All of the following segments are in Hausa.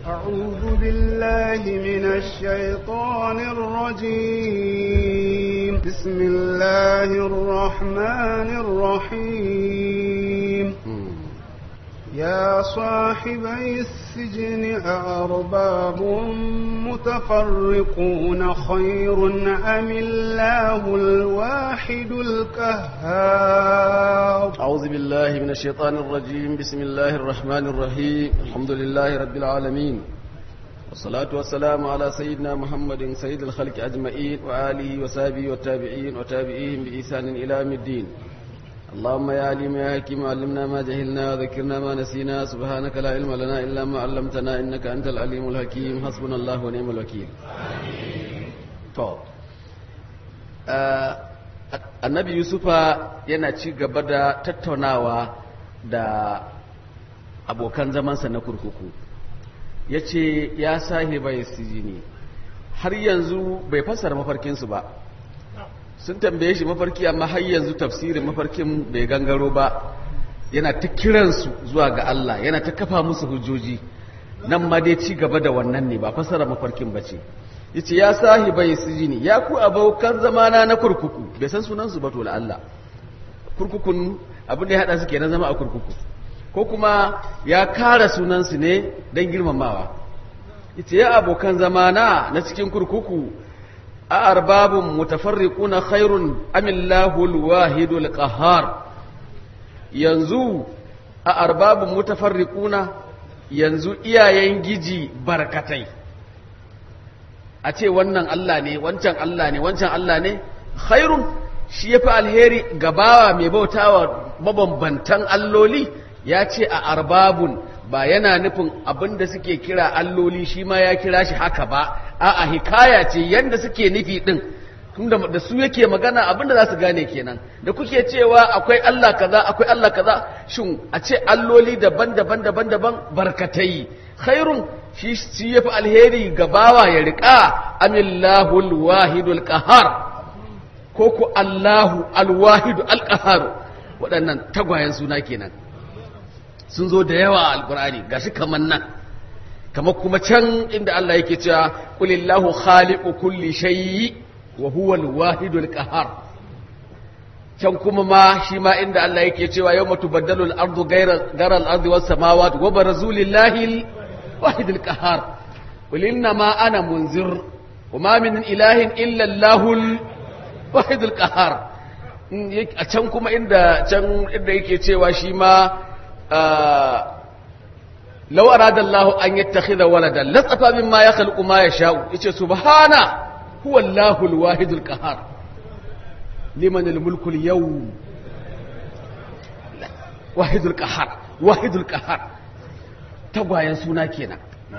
أعوذ بالله من الشيطان الرجيم بسم الله الرحمن الرحيم يا صاحبي السجن أأرباب متفرقون خير أم الله الواحد القهار أعوذ بالله من الشيطان الرجيم بسم الله الرحمن الرحيم الحمد لله رب العالمين والصلاة والسلام على سيدنا محمد سيد الخلق أجمعين وآله وصحبه والتابعين وتابعيهم بإحسان إلى يوم الدين اللهم يا عليم يا حكيم علمنا ما جهلنا وذكرنا ما نسينا سبحانك لا علم لنا إلا ما علمتنا إنك أنت العليم الحكيم حسبنا الله ونعم الوكيل طب annabi yusufa yana ci gaba da tattaunawa da abokan zamansa na kurkuku ya ce ya sahiba ya sijini har yanzu bai fassara mafarkinsu ba sun tambaye shi mafarki amma har yanzu tafsirin mafarkin bai gangaro ba yana ta kiransu zuwa ga Allah yana ta kafa musu hujjoji nan ma dai ci gaba da wannan ne ba fasara mafarkin ba ce yace ya sahibai sijini ya ku abokan zamana na kurkuku bai san sunansu ba to Allah kurkukun abin da ya hada su kenan zama a kurkuku ko kuma ya kara sunansu ne don girmamawa yace ya abokan zamana na cikin kurkuku أأرباب متفرقون خير أم الله الواحد القهار yanzu a arbabin mutafarriquna yanzu iyayen giji barkatai a ce wannan Allah ne wancan Allah ne wancan Allah ne khairun shi yafi alheri gabawa mai bautawa mabambantan alloli ya ce a arbabun ba yana nufin abin da suke kira alloli shi ma ya kira shi haka ba a'a hikaya ce yanda suke nufi din tunda da su yake magana abin da za su gane kenan da kuke cewa akwai Allah kaza akwai Allah kaza shin a ce alloli daban-daban daban-daban barkatai khairun shi shi yafi alheri ga bawa ya rika amillahul wahidul qahar ko ku Allahu alwahidu alqahar waɗannan tagwayen suna kenan sun zo da yawa a alkur'ani gashi kaman nan kamar kuma can inda Allah yake cewa qulillahu khaliqu kulli shay'i wa huwa al-wahidul qahhar can kuma ma shi ma inda Allah yake cewa yawma tubaddalu al-ardu ghayra ghayra al-ardi was samawati wa barazu lillahi al-wahidul qahhar qul inna ma ana munzir wa ma min ilahin illa allahul wahidul qahhar a can kuma inda can inda yake cewa shi ma لو أراد الله أن يتخذ ولدا لصفى مما يخلق ما يشاء يقول سبحانه هو الله الواحد القهار لمن الملك اليوم واحد القهار واحد القهار tagwayen suna kenan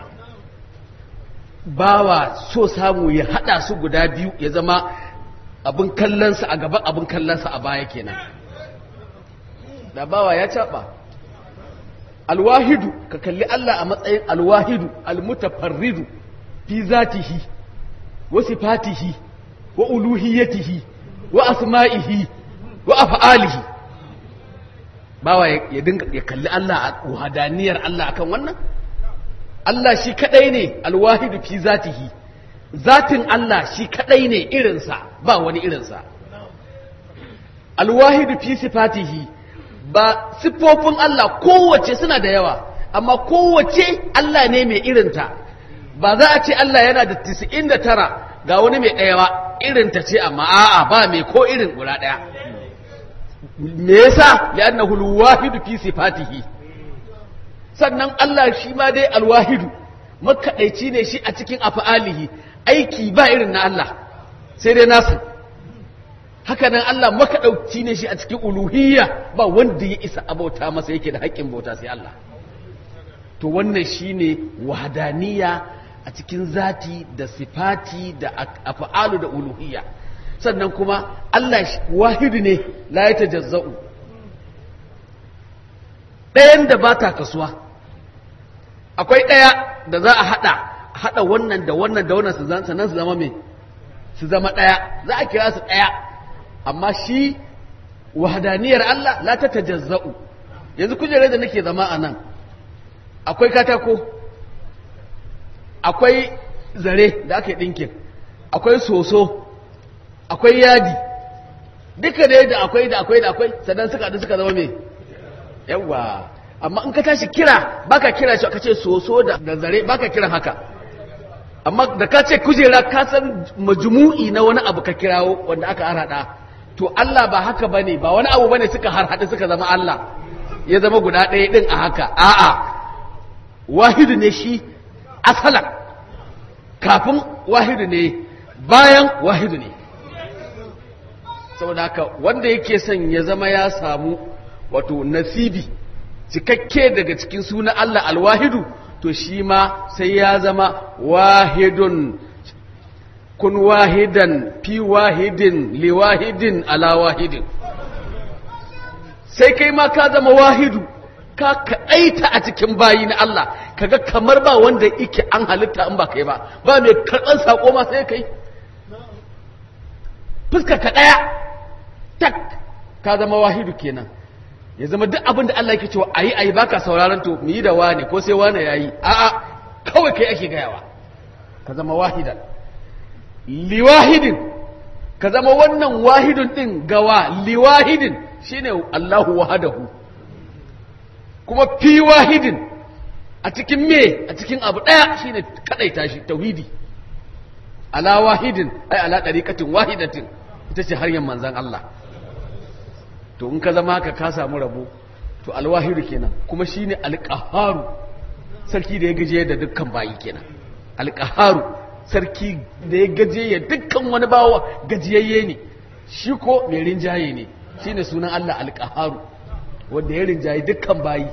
bawa so samu ya hada su guda biyu ya zama abin kallonsa a gaba abin kallonsa a baya kenan da bawa ya caba alwahidu ka kalli Allah a matsayin alwahidu almutafarridu fi zatihi wa sifatihi wa uluhiyatihi wa asma'ihi wa af'alihi bawa ya dinga ya kalli Allah a wahadaniyar Allah akan wannan Allah shi kadai ne alwahidu fi zatihi zatin Allah shi kadai ne irinsa ba wani irinsa alwahidu fi sifatihi ba siffofin Allah kowace suna da yawa amma kowace Allah ne mai irinta ba za a ce Allah yana da 99 ga wani mai ɗaya ba irinta ce amma a'a ba mai ko irin guda ɗaya me yasa li'annahu al-wahidu fi sifatihi sannan Allah shi ma dai al-wahidu makadaici ne shi a cikin af'alihi aiki ba irin na Allah sai dai nasu haka nan Allah makaɗauki ne shi a cikin uluhiyya ba wanda ya isa abauta masa yake da haƙƙin bauta sai Allah to wannan shine wahadaniya a cikin zati da sifati da af'alu da uluhiyya sannan kuma Allah wahidu ne la ya tajazza'u ɗayan da ba ta kasuwa akwai ɗaya da za a haɗa haɗa wannan da wannan da wannan sannan su zama me su zama ɗaya za a kira su ɗaya amma shi wahadaniyar Allah la ta tajazza'u yanzu kujerar da nake zama a nan akwai katako akwai zare da aka yi ɗinkin akwai soso akwai yadi duka dai da akwai da akwai da akwai sannan suka haɗu suka zama me yawa amma in ka tashi kira baka kira shi ka ce soso da da zare baka kiran haka amma da ka ce kujera ka san majmu'i na wani abu ka kirawo wanda aka harhaɗa to Allah ba haka bane ba wani abu bane suka harhaɗu suka zama Allah ya zama guda ɗaya ɗin a haka a'a wahidu ne shi asalan kafin wahidu ne bayan wahidu ne saboda haka wanda yake son ya zama ya samu wato nasibi cikakke daga cikin suna Allah alwahidu to shi ma sai ya zama wahidun kun wahidan fi wahidin li wahidin ala wahidin sai kai ma ka zama wahidu ka kaɗaita a cikin bayi na Allah kaga kamar ba wanda yake an halitta in ba kai ba ba mai karɓar saƙo ma sai kai fuskar ka ɗaya tak ka zama wahidu kenan ya zama duk abin da Allah yake cewa ayi ayi baka sauraron to mu yi da wane ko sai wane yayi a'a kawai kai ake gayawa ka zama wahidan liwahidin ka zama wannan wahidun din gawa liwahidin shine Allahu wahadahu kuma fi wahidin a cikin me a cikin abu daya shine kadaita shi tauhidi ala wahidin ai ala dariqatin wahidatin ita ce hanyar manzon Allah to in ka zama haka ka samu rabo to alwahidu kenan kuma shine alqaharu sarki da ya gaje da dukkan bayi kenan alqaharu sarki da ya gaje ya dukkan wani bawa gajiyayye ne shi ko mai rinjaye ne shine sunan Allah alqaharu wanda ya rinjaye dukkan bayi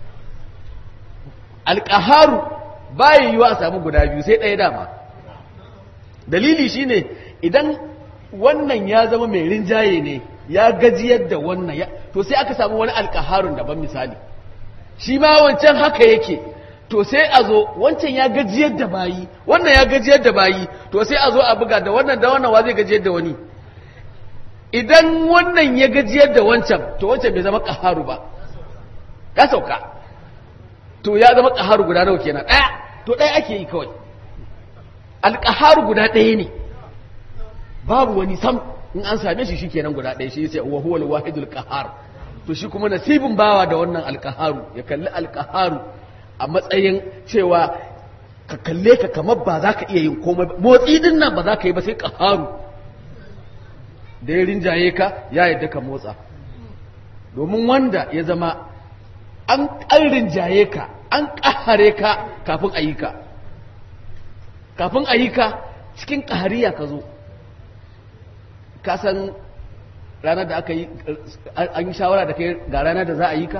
alqaharu bayi yiwa a samu guda biyu sai ɗaya dama dalili shine idan wannan ya zama mai rinjaye ne ya gajiyar da wannan ya to sai aka samu wani alkaharun daban misali shi ma wancan haka yake to sai a zo wancan ya gajiyar da bayi wannan ya gajiyar da bayi to sai a zo a buga da wannan da wannan wa zai gajiyar da wani idan wannan ya gajiyar da wancan to wancan bai zama kaharu ba ya sauka to ya zama kaharu guda nawa kenan ɗaya to ɗaya ake yi kawai alkaharu guda ɗaya ne babu wani sam in an same shi shikenan guda ɗaya shi sai wa huwal wahidul qahar to shi kuma nasibin bawa da wannan alqaharu ya kalli alqaharu a matsayin cewa ka kalle ka kamar ba za ka iya yin komai motsi din nan ba za ka yi ba sai qaharu da ya rinjaye ka ya yadda ka motsa domin wanda ya zama an an rinjaye ka an kahare ka kafin ayyuka kafin ayyuka cikin kahariya ka zo ka san ranar da aka yi an yi shawara da kai ga ranar da za a yi ka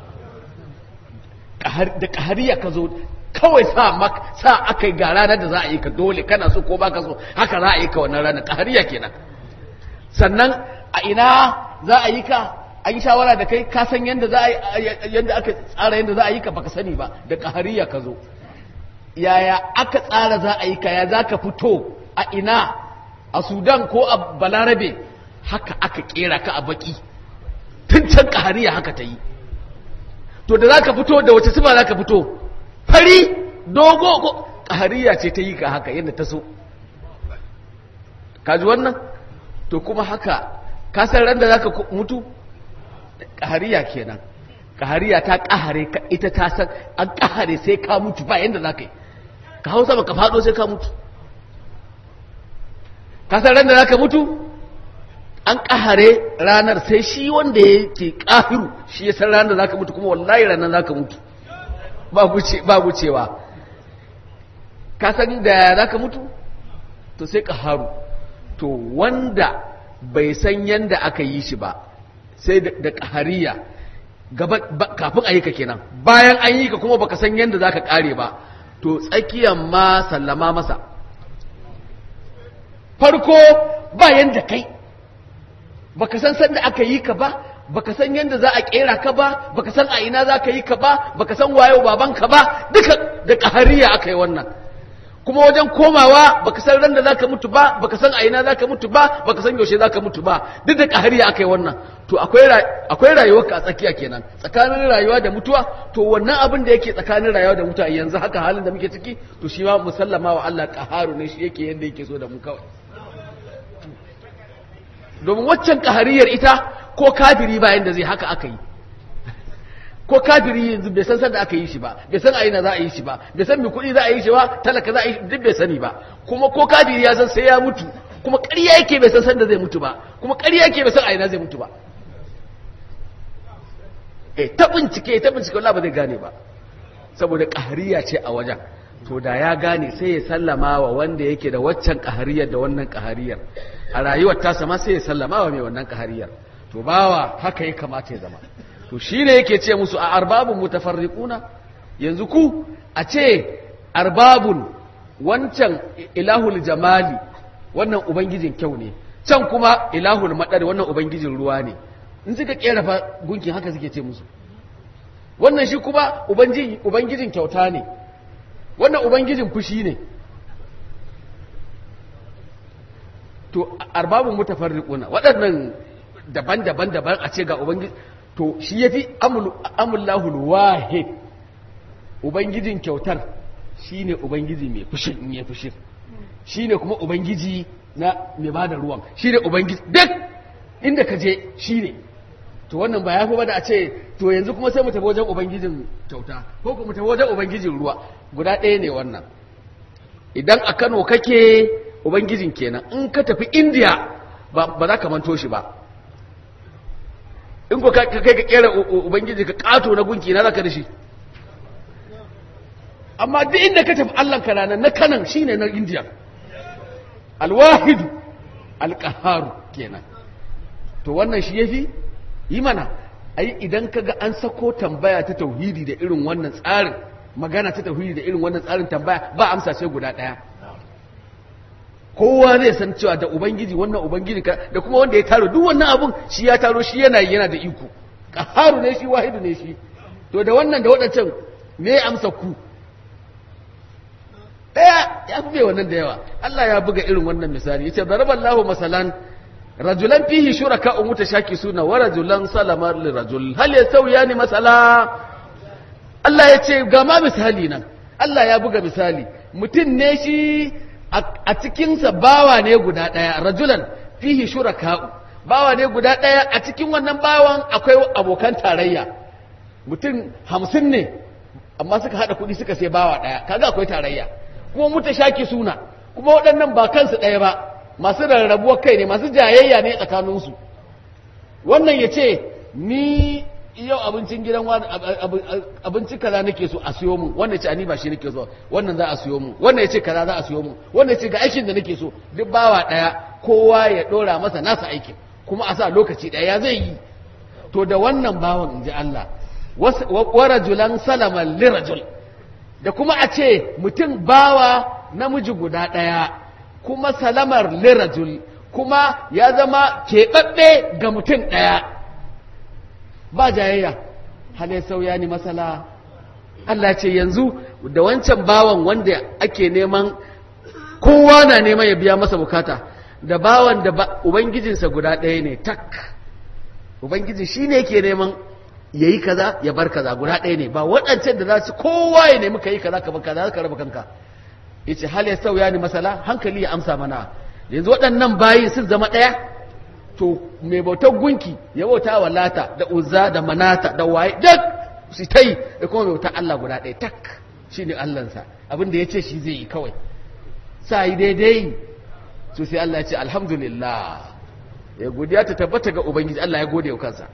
da kahariya ka zo kawai sa aka yi ga ranar da za a yi ka dole kana so ko baka so haka za a yi ka wannan ranar kahariya kenan sannan a ina za a yi ka an yi shawara da kai ka san yadda za a yadda aka tsara yadda za a yi ka baka sani ba da kahariya ka zo yaya aka tsara za a yi ka ya za ka fito a ina a sudan ko a balarabe haka aka kera ka a baki tun can kahariya haka ta yi to da za ka fito da wace sifa za ka fito fari dogo ko kahariya ce ta yi ka haka yadda ta so kaji wannan to kuma haka kasar ran da za ka mutu kahariya kenan kahariya ta kahare ka ita ta san an kahare sai ka mutu ba yadda za ka yi ka hau sama ka faɗo sai ka mutu kasar ran da za ka mutu an kahare ranar sai shi wanda ya ke kahiru shi ya san ranar da za ka mutu kuma wallahi ranar za ka mutu ba gucewa ka san da za ka mutu to sai kaharu to wanda bai san yanda aka yi shi ba sai da kahariya kafin a yi ka kenan bayan an yi ka kuma baka san yanda za ka kare ba to tsakiyar ma sallama masa farko ba yanda kai baka san sanda aka yi ka ba baka san yanda za a kera ka ba baka san a ina za ka yi ka ba baka san wayo baban ka ba duka da kahariya aka yi wannan kuma wajen komawa baka san ran da zaka mutu ba baka san a ina zaka mutu ba baka san yaushe zaka mutu ba duk da kahariya aka yi wannan to akwai akwai rayuwarka a tsakiya kenan tsakanin rayuwa da mutuwa to wannan abin da yake tsakanin rayuwa da mutuwa yanzu haka halin da muke ciki to shi ma musallama wa Allah qaharu ne shi yake yanda yake so da mu kawai domin waccan kahariyar ita ko kafiri ba yanda zai haka aka yi ko kafiri yanzu bai san sanda aka yi shi ba bai san aina za a yi shi ba bai san mai kuɗi za a yi shi ba talaka za a yi duk bai sani ba kuma ko kafiri ya san sai ya mutu kuma ƙarya yake bai san sanda zai mutu ba kuma ƙarya yake bai san aina zai mutu ba eh ta bincike ta bincike wallahi ba zai gane ba saboda ƙahariya ce a wajen to da ya gane sai ya sallama wa wanda yake da waccan ƙahariyar da wannan ƙahariyar a rayuwar tasa ma sai ya sallama wa mai wannan ƙahariyar to bawa haka ya kamata ya zama to shi ne yake ce musu a arbabun mutafarriquna yanzu ku a ce arbabun wancan ilahul jamali wannan ubangijin kyau ne can kuma ilahul madar wannan ubangijin ruwa ne in suka kera fa gunkin haka suke ce musu wannan shi kuma ubangijin kyauta ne wannan ubangijin fushi ne to arbabun mutafarriquna waɗannan daban-daban daban a ce ga ubangiji to shi ya fi amullahul wahid ubangijin kyautar shi ne ubangiji mai fushin in ya fushin shi ne kuma ubangiji na mai ba da ruwan shi ne ubangiji duk inda ka je shi ne to wannan ba ya fi ba da a ce to yanzu kuma sai mu tafi wajen ubangijin kyauta ko kuma tafi wajen ubangijin ruwa guda ɗaya ne wannan idan a kano kake ubangijin kenan in ka tafi indiya ba za ka manto shi ba in ko kai ka kera ubangiji ka kato na gunki na zaka da shi amma duk inda ka tafi Allah ka ranar na kanan shine na India alwahidu alqaharu kenan to wannan shi yafi yi mana ai idan kaga an sako tambaya ta tauhidi da irin wannan tsarin magana ta tauhidi da irin wannan tsarin tambaya ba amsa sai guda daya kowa zai san cewa da ubangiji wannan ubangiji ka da kuma wanda ya taro duk wannan abun shi ya taro shi yana yana da iko qaharu ne shi wahidu ne shi to da wannan da wadancan me amsa ku daya ya fi wannan da yawa Allah ya buga irin wannan misali yace daraballahu masalan rajulan fihi shuraka mutashakisuna wa rajulan salama li rajul hal yasawiyani masala Allah yace ga ma misali nan Allah ya buga misali mutum ne shi a cikinsa bawa ne guda ɗaya rajulan fihi shuraka'u bawa ne guda ɗaya a cikin wannan bawan akwai abokan tarayya mutum hamsin ne amma suka haɗa kuɗi suka sai bawa ɗaya kaga akwai tarayya kuma muta shaki suna kuma waɗannan ba kansu ɗaya ba masu rarrabuwar kai ne masu jayayya ne tsakaninsu wannan ya ce ni yau abincin gidan wani abinci kaza nake so a siyo mu wannan ce ani ba shi nake so wannan za a siyo mu wannan ya ce kaza za a siyo mu wannan ya ce ga aikin da nake so duk bawa daya kowa ya dora masa nasa aikin kuma a sa lokaci daya ya zai yi to da wannan bawan inji Allah wa rajulan salaman lirajul da kuma a ce mutum bawa namiji guda daya kuma salamar lirajul kuma ya zama keɓaɓɓe ga mutum ɗaya ba jayayya halai sauya ni masala Allah ce yanzu da wancan bawan wanda ake neman kowa na neman ya biya masa bukata da bawan da ubangijinsa guda ɗaya ne tak ubangiji shi ne ke neman ya yi kaza ya bar kaza guda ɗaya ne ba waɗancan da za su kowa ya nemi ka yi kaza ka bar kaza ka raba kanka ya ce hal ya sauya ni masala hankali ya amsa mana yanzu waɗannan bayi sun zama ɗaya to mai bautar gunki ya bauta wa lata da uzza da manata da waye duk su ta yi da kuma mai bautar Allah guda ɗaya tak shi ne Allahnsa abin da ya ce shi zai yi kawai sa yi daidai su sai Allah ya ce alhamdulillah ya godiya ta tabbata ga ubangiji Allah ya gode wa kansa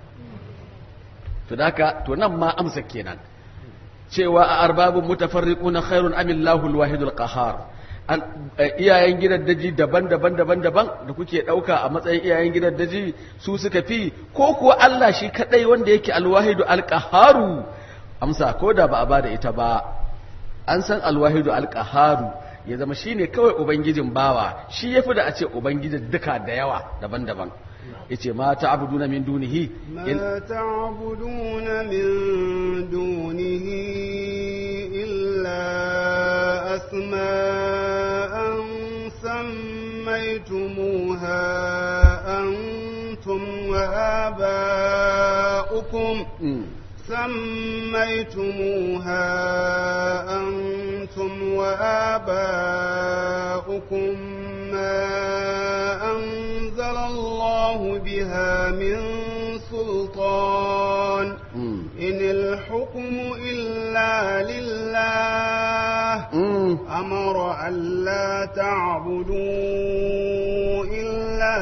to daka to nan ma amsa kenan cewa a arbabun mutafarriquna khairun amillahu alwahidul qahhar iyayen gidan daji daban-daban daban-daban da kuke ɗauka a matsayin iyayen gidan daji su suka fi ko kuwa Allah shi kaɗai wanda yake alwahidu alƙaharu amsa ko da ba a ba da ita ba an san alwahidu alƙaharu ya zama shi ne kawai ubangijin bawa shi ya fi da a ce ubangijin duka da yawa daban-daban ya ce ma ta abudu na min dunihi ما تعبدون من دونه إلا أسماء سميتموها أنتم وآباؤكم سميتموها أنتم وآباؤكم ما أنزل الله بها من سلطان إن الحكم إلا لله أمر ألا تعبدوا إلا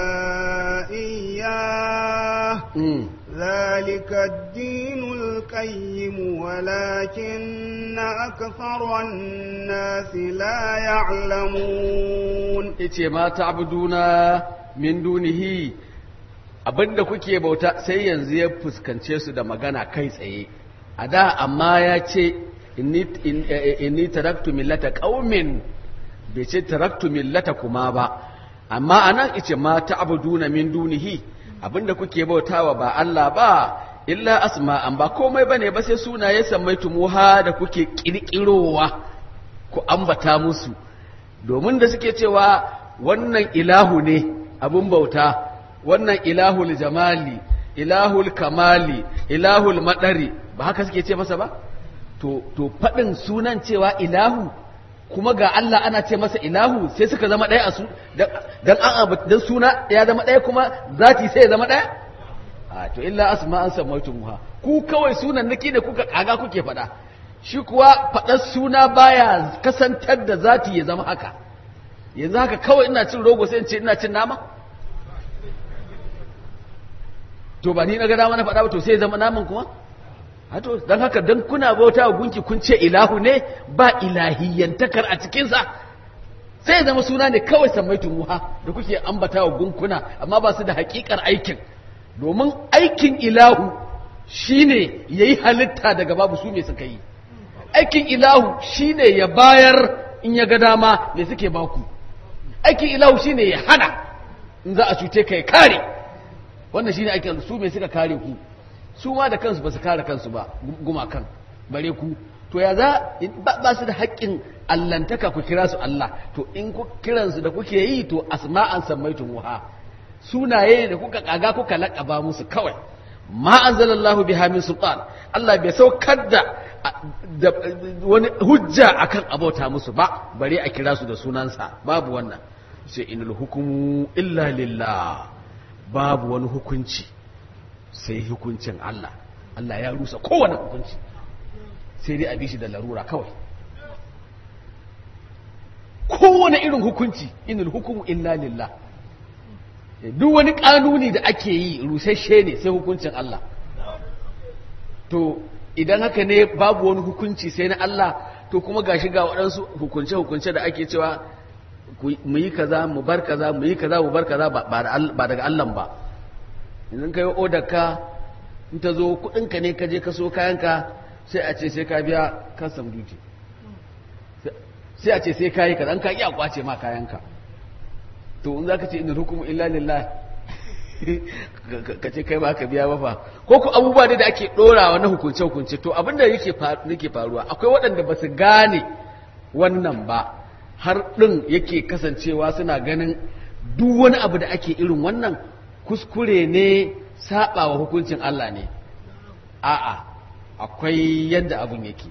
إياه ذلك الدين القيم ولكن أكثر الناس لا يعلمون ice ma ta'buduna min dunihi abinda kuke bauta sai yanzu ya fuskance su da magana kai tsaye a da amma ya ce inni inni taraktu millata qaumin bai ce taraktu millata kuma ba amma anan ice ma ta'buduna min dunihi abinda kuke bautawa ba Allah ba illa asma'an ba komai bane ba sai sunaye sammaitumuha da kuke kirkirowa ku ambata musu domin da suke cewa wannan ilahu ne abun bauta wannan ilahul jamali ilahul kamali ilahul madari ba haka suke ce masa ba to to fadin sunan cewa ilahu kuma ga Allah ana ce masa ilahu sai suka zama ɗaya a su dan an dan suna ya zama ɗaya kuma zati sai ya zama ɗaya a to illa asma an samaitumuha ku kawai sunan naki ne kuka kaga kuke faɗa shi kuwa faɗar suna baya kasantar da zati ya zama haka yanzu haka kawai ina cin rogo sai in ce ina cin nama to ba ni na ga dama na faɗa ba to sai zama naman kuma hato don haka don kuna bauta wa gunki kun ce ilahu ne ba ilahiyyantakar a cikinsa sai zama suna ne kawai sammaitun muha da kuke ambata wa gunkuna amma ba su da hakikar aikin domin aikin ilahu shine yayi halitta daga babu su me suka yi aikin ilahu shine ya bayar in ya ga dama me suke baku aikin ilahu shine ya hana in za a cuce ka ya kare wannan shine aikin su me suka kare ku su ma da kansu ba su kare kansu ba gumakan bare ku to ya za ba su da haƙƙin allantaka ku kira su Allah to in ku kiransu da kuke yi to asma'an sammaitun wuha sunaye da kuka kaga kuka laƙaba musu kawai ma anzalallahu biha min sultan Allah bai saukar da wani hujja akan abota musu ba bare a kira su da sunansa babu wannan sai inal hukumu illa lillah babu wani hukunci sai hukuncin Allah Allah ya rusa kowane hukunci sai dai a bi shi da larura kawai kowane irin hukunci inal hukumu illa lillah duk wani kanuni da ake yi rusasshe ne sai hukuncin Allah to idan haka ne babu wani hukunci sai na Allah to kuma gashi ga waɗansu hukunce-hukunce da ake cewa mu yi kaza mu bar kaza mu yi kaza mu bar kaza ba daga Allah ba idan ka yi odar ka in ta zo kuɗinka ne ka je ka so kayanka sai a ce sai ka biya custom duty sai a ce sai ka yi kaza an ka iya kwace ma kayanka to in za ka ce inda hukumu illa lillah ka ce kai ba ka biya ba fa ko ku abubuwa da ake ɗorawa na hukunce hukunce to abinda yake faruwa akwai waɗanda ba su gane wannan ba har ɗin yake kasancewa suna ganin duk wani abu da ake irin wannan kuskure ne saba wa hukuncin Allah ne a'a akwai yadda abun yake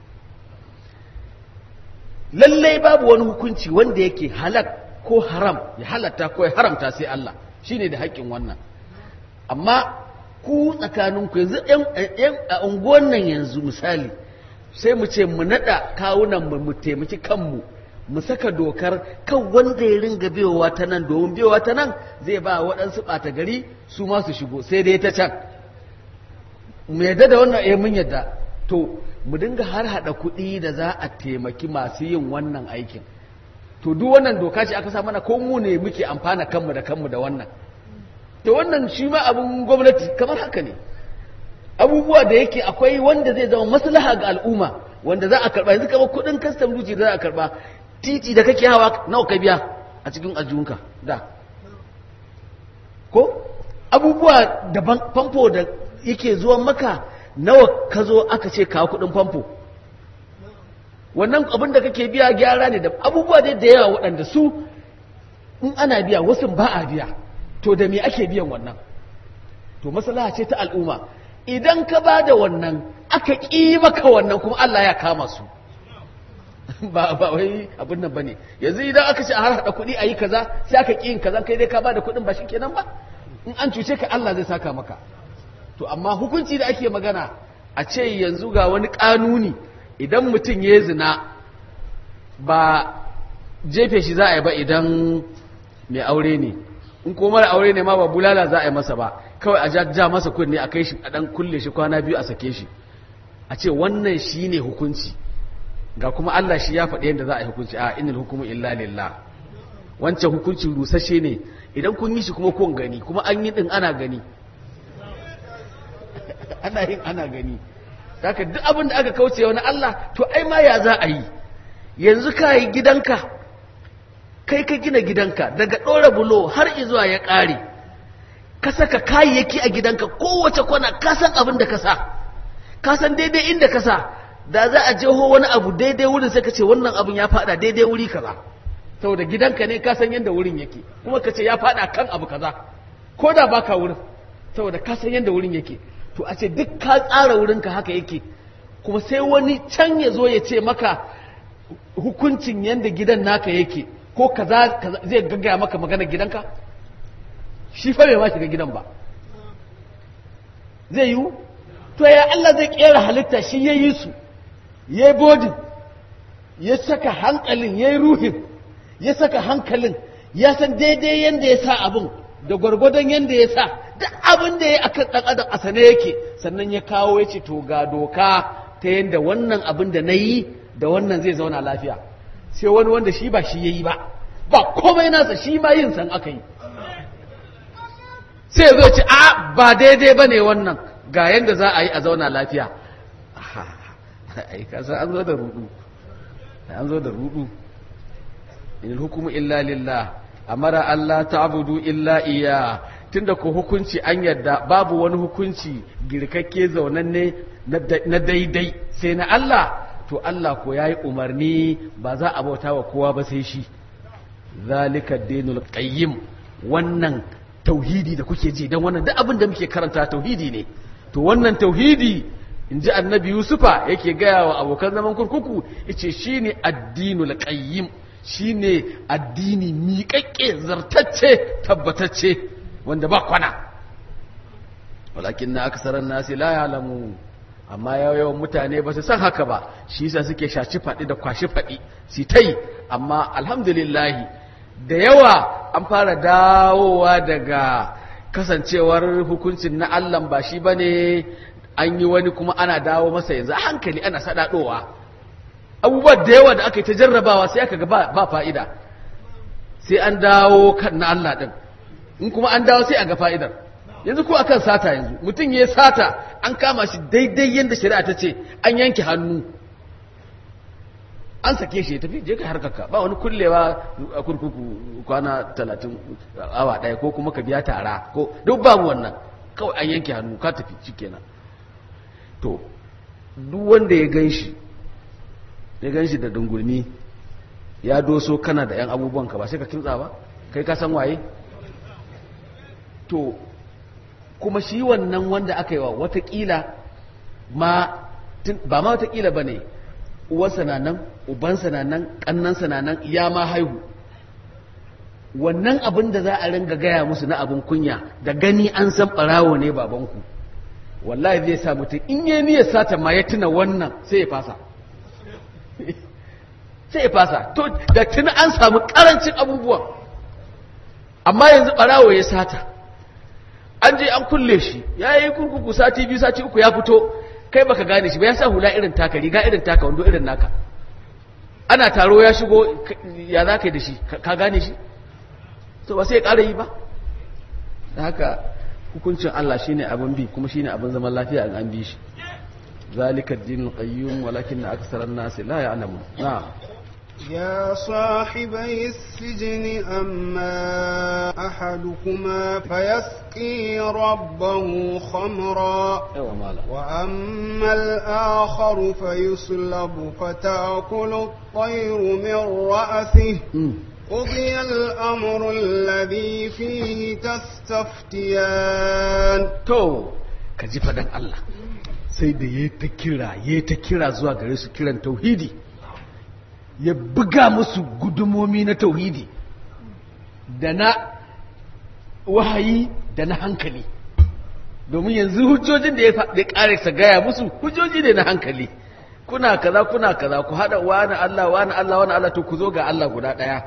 lallai babu wani hukunci wanda yake halak ko haram ya halatta ko ya haramta sai Allah shine da haƙƙin wannan amma ku tsakaninku yanzu yan a unguwan nan yanzu misali sai mu ce mu naɗa kawunan mu mu taimaki kanmu mu saka dokar kan wanda ya ringa biyowa ta nan domin biyowa ta nan zai ba waɗansu ɓata gari su ma su shigo sai dai ta can mu yadda da wannan eh mun yadda to mu dinga har haɗa kuɗi da za a taimaki masu yin wannan aikin to duk wannan doka ce aka sa mana ko mu ne muke amfana kanmu da kanmu da wannan to wannan shi ma abin gwamnati kamar haka ne abubuwa da yake akwai wanda zai zama maslaha ga al'umma wanda za a karba yanzu kamar kuɗin kastam duty da za a karba titi da kake hawa nawa ka biya a cikin ajiyunka da ko abubuwa daban famfo da yake zuwan maka nawa ka zo aka ce kawo kuɗin famfo wannan abin da kake biya gyara ne da abubuwa dai da yawa waɗanda su in ana biya wasu ba a biya to da me ake biyan wannan to maslaha ce ta al'umma idan ka ba da wannan aka ƙi maka wannan kuma Allah ya kama su ba ba wai abin nan bane yanzu idan aka ce a har hada kuɗi a yi kaza sai aka ƙi yin kaza kai dai ka ba da kuɗin ba kenan ba in an cuce ka Allah zai saka maka to amma hukunci da ake magana a ce yanzu ga wani ƙanuni idan mutum ya zina ba jefe shi za a yi ba idan mai aure ne in ko mara aure ne ma ba bulala za a yi masa ba kawai a ja masa kunne a kai shi a dan kulle shi kwana biyu a sake shi a ce wannan shi ne hukunci ga kuma Allah shi ya faɗi yadda za a yi hukunci a inil hukumu illa lillah wancan hukunci rusashe ne idan kun yi shi kuma kun gani kuma an yi din ana gani ana yin ana gani haka duk abin da aka kauce wani Allah to ai ma ya za a yi yanzu ka yi gidanka kai ka gina gidanka daga ɗora bulo har izuwa ya ƙare ka saka kayayyaki a gidanka kowace kwana ka san abin da ka sa ka san daidai inda ka sa da za a jeho wani abu daidai wurin sai ka ce wannan abin ya fada daidai wuri kaza saboda gidanka ne ka san yadda wurin yake kuma ka ce ya fada kan abu kaza ko da baka wurin saboda ka san yadda wurin yake to a ce duk ka tsara wurinka haka yake kuma sai wani can ya zo ya ce maka hukuncin yadda gidan naka yake ko kaza zai gaggaya maka magana gidanka shi fa bai ma shiga gidan ba zai yiwu to ya Allah zai kera halitta shi ya yi su ya yi bodin ya saka hankalin ya yi ruhin ya saka hankalin ya san daidai yadda ya sa abin da gwargwadon yadda ya sa duk abin da ya yi akan ɗan adam a sane yake sannan ya kawo ya ce to ga doka ta yadda wannan abin da na yi da wannan zai zauna lafiya sai wani wanda shi ba shi ya yi ba ba komai nasa shi ma yin san aka yi sai ya zo ce a ba daidai ba ne wannan ga yadda za a yi a zauna lafiya ai kasa an zo da rudu an zo da rudu in hukumu illa lillah amara Allah ta'budu illa iya tunda ko hukunci an yadda babu wani hukunci girkakke zaunanne na daidai sai na Allah to Allah ko yayi umarni ba za a bauta wa kowa ba sai shi zalika dinul qayyim wannan tauhidi da kuke ji dan wannan duk abin da muke karanta tauhidi ne to wannan tauhidi in ji annabi yusufa yake gaya wa abokan zaman kurkuku yace shine addinul qayyim shine addini miƙaƙƙe zartacce tabbatacce wanda ba kwana walakin na aksaran nasi la ya'lamu amma yawan mutane ba su san haka ba shi yasa suke shaci faɗi da kwashi faɗi su tai amma alhamdulillahi da yawa an fara dawowa daga kasancewar hukuncin na Allah ba shi bane an yi wani kuma ana dawo masa yanzu a hankali ana sadadowa abubuwa da yawa da aka yi ta jarrabawa sai aka ga ba fa'ida sai an dawo kan na Allah din in kuma an dawo sai a ga fa'idar yanzu ko akan sata yanzu mutum ya sata an kama shi daidai yadda shari'a ta ce an yanke hannu an sake shi ya tafi je ka harkarka ba wani kullewa a kurkuku kwana talatin awa ɗaya ko kuma ka biya tara ko duk babu wannan kawai an yanke hannu ka tafi shikenan to duk wanda ya gan shi ya gan shi da dungulmi ya doso kana da 'yan abubuwan ka ba sai ka kintsa ba kai ka san waye to kuma shi wannan wanda aka yi wa watakila ma ba ma watakila ba ne uwarsa na nan ubansa na nan ƙannansa na nan ya ma haihu wannan abin da za a ringa gaya musu na abin kunya da gani an san ɓarawo ne babanku wallahi zai sa mutum in yi niyyar sata ma ya tuna wannan sai ya fasa sai ya fasa to da tuna an samu ƙarancin abubuwan amma yanzu ɓarawo ya sata an je an kulle shi ya yi kurkuku sati biyu sati uku ya fito kai baka gane shi ba ya sa hula irin taka riga irin taka wando irin naka ana taro ya shigo ya za ka yi da shi ka gane shi to ba sai ya ƙara yi ba da haka hukuncin Allah shine abin bi kuma shine abin zaman lafiya in an bi shi zalika ad-dinul qayyim walakin aktharan nas la ya'lamun na'am يا صاحبي السجن أما أحدكما فيسقي ربه خمرا وأما الآخر فيصلب فتأكل الطير من رأسه قضي الأمر الذي فيه تستفتيان to ka ji fadan Allah sai da ya ta kira ya ta kira zuwa gare su kiran tauhidi ya buga musu gudumomi na tauhidi da na wahayi da na hankali domin yanzu hujjojin da ya ƙare sa gaya musu hujjoji ne na hankali kuna kaza kuna kaza ku haɗa wani Allah wani Allah wani Allah to ku zo ga Allah guda ɗaya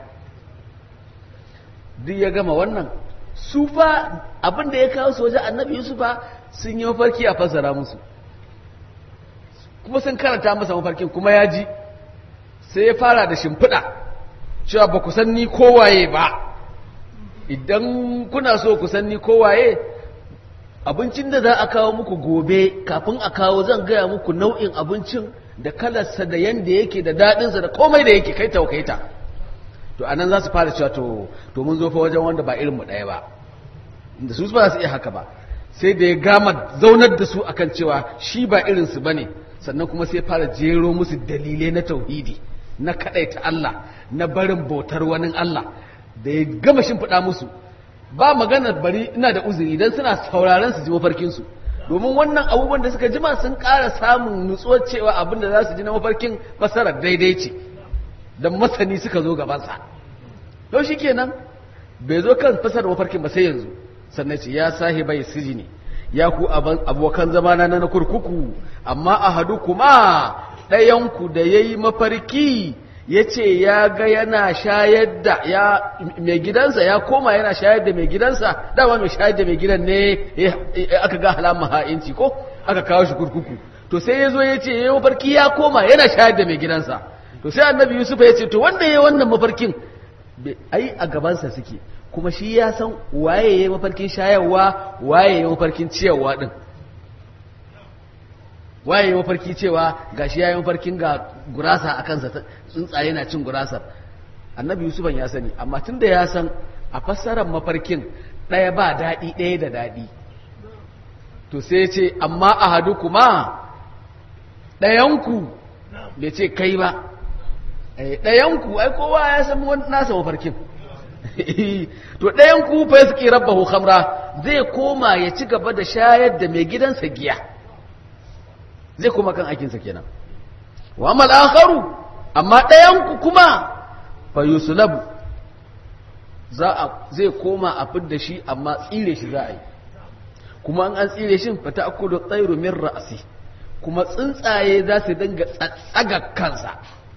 duk ya gama wannan su fa abin da ya kawo su wajen annabi Yusuf fa sun yi mafarki a fassara musu kuma sun karanta masa mafarkin kuma ya ji sai ya fara da shimfiɗa cewa ba ku san ni kowaye ba idan kuna so ku san ni kowaye abincin da za a kawo muku gobe kafin a kawo zan gaya muku nau'in abincin da kalarsa da yanda yake da daɗinsa da komai da yake kai taukaita to anan za su fara cewa to to mun zo fa wajen wanda ba irin mu ɗaya ba da su ba su iya haka ba sai da ya gama zaunar da su akan cewa shi ba irin su bane sannan kuma sai fara jero musu dalilai na tauhidi na kadaita Allah na barin bautar wani Allah da ya gama shimfiɗa musu ba magana bari ina da uzuri idan suna sauraron su ji mafarkinsu domin wannan abubuwan da suka jima sun ƙara samun nutsuwar cewa abin da za su ji na mafarkin fasarar daidai ce don masani suka zo gabansa to shi kenan bai zo kan fasarar mafarkin ba sai yanzu sannan ce ya sahibai sijini ya ku abokan zamana na kurkuku amma a hadu kuma ɗayanku da ya yi mafarki ya ce ya ga yana shayar da ya mai gidansa ya koma yana shayar da mai gidansa dama mai shayar da mai gidan ne aka ga halamun ha'inci ko aka kawo shi kurkuku to sai ya zo ya ce ya mafarki ya koma yana shayar da mai gidansa to sai annabi yusuf ya ce to wanda ya yi wannan mafarkin ai a gabansa suke kuma shi ya san waye ya yi mafarkin shayarwa waye ya yi mafarkin ciyarwa din waye ya mafarki cewa ga shi ya yi mafarkin ga gurasa a kansa tsuntsaye na cin gurasar annabi yusufan ya sani amma tun da ya san a fassarar mafarkin ɗaya ba daɗi ɗaya da daɗi to sai ce amma a hadu kuma ɗayanku bai ce kai ba ɗayanku ai kowa ya san nasa mafarkin to ɗayanku fa ya suke rabbahu khamra zai koma ya ci gaba da shayar da mai gidansa giya zai kuma kan aikinsa kenan wa amal akharu amma ɗayanku kuma fa yusulabu za a zai koma a fidda shi amma tsire shi za a yi kuma an tsire shi fa ta'kulu tsairu min ra'si kuma tsuntsaye za su dinga tsaga kansa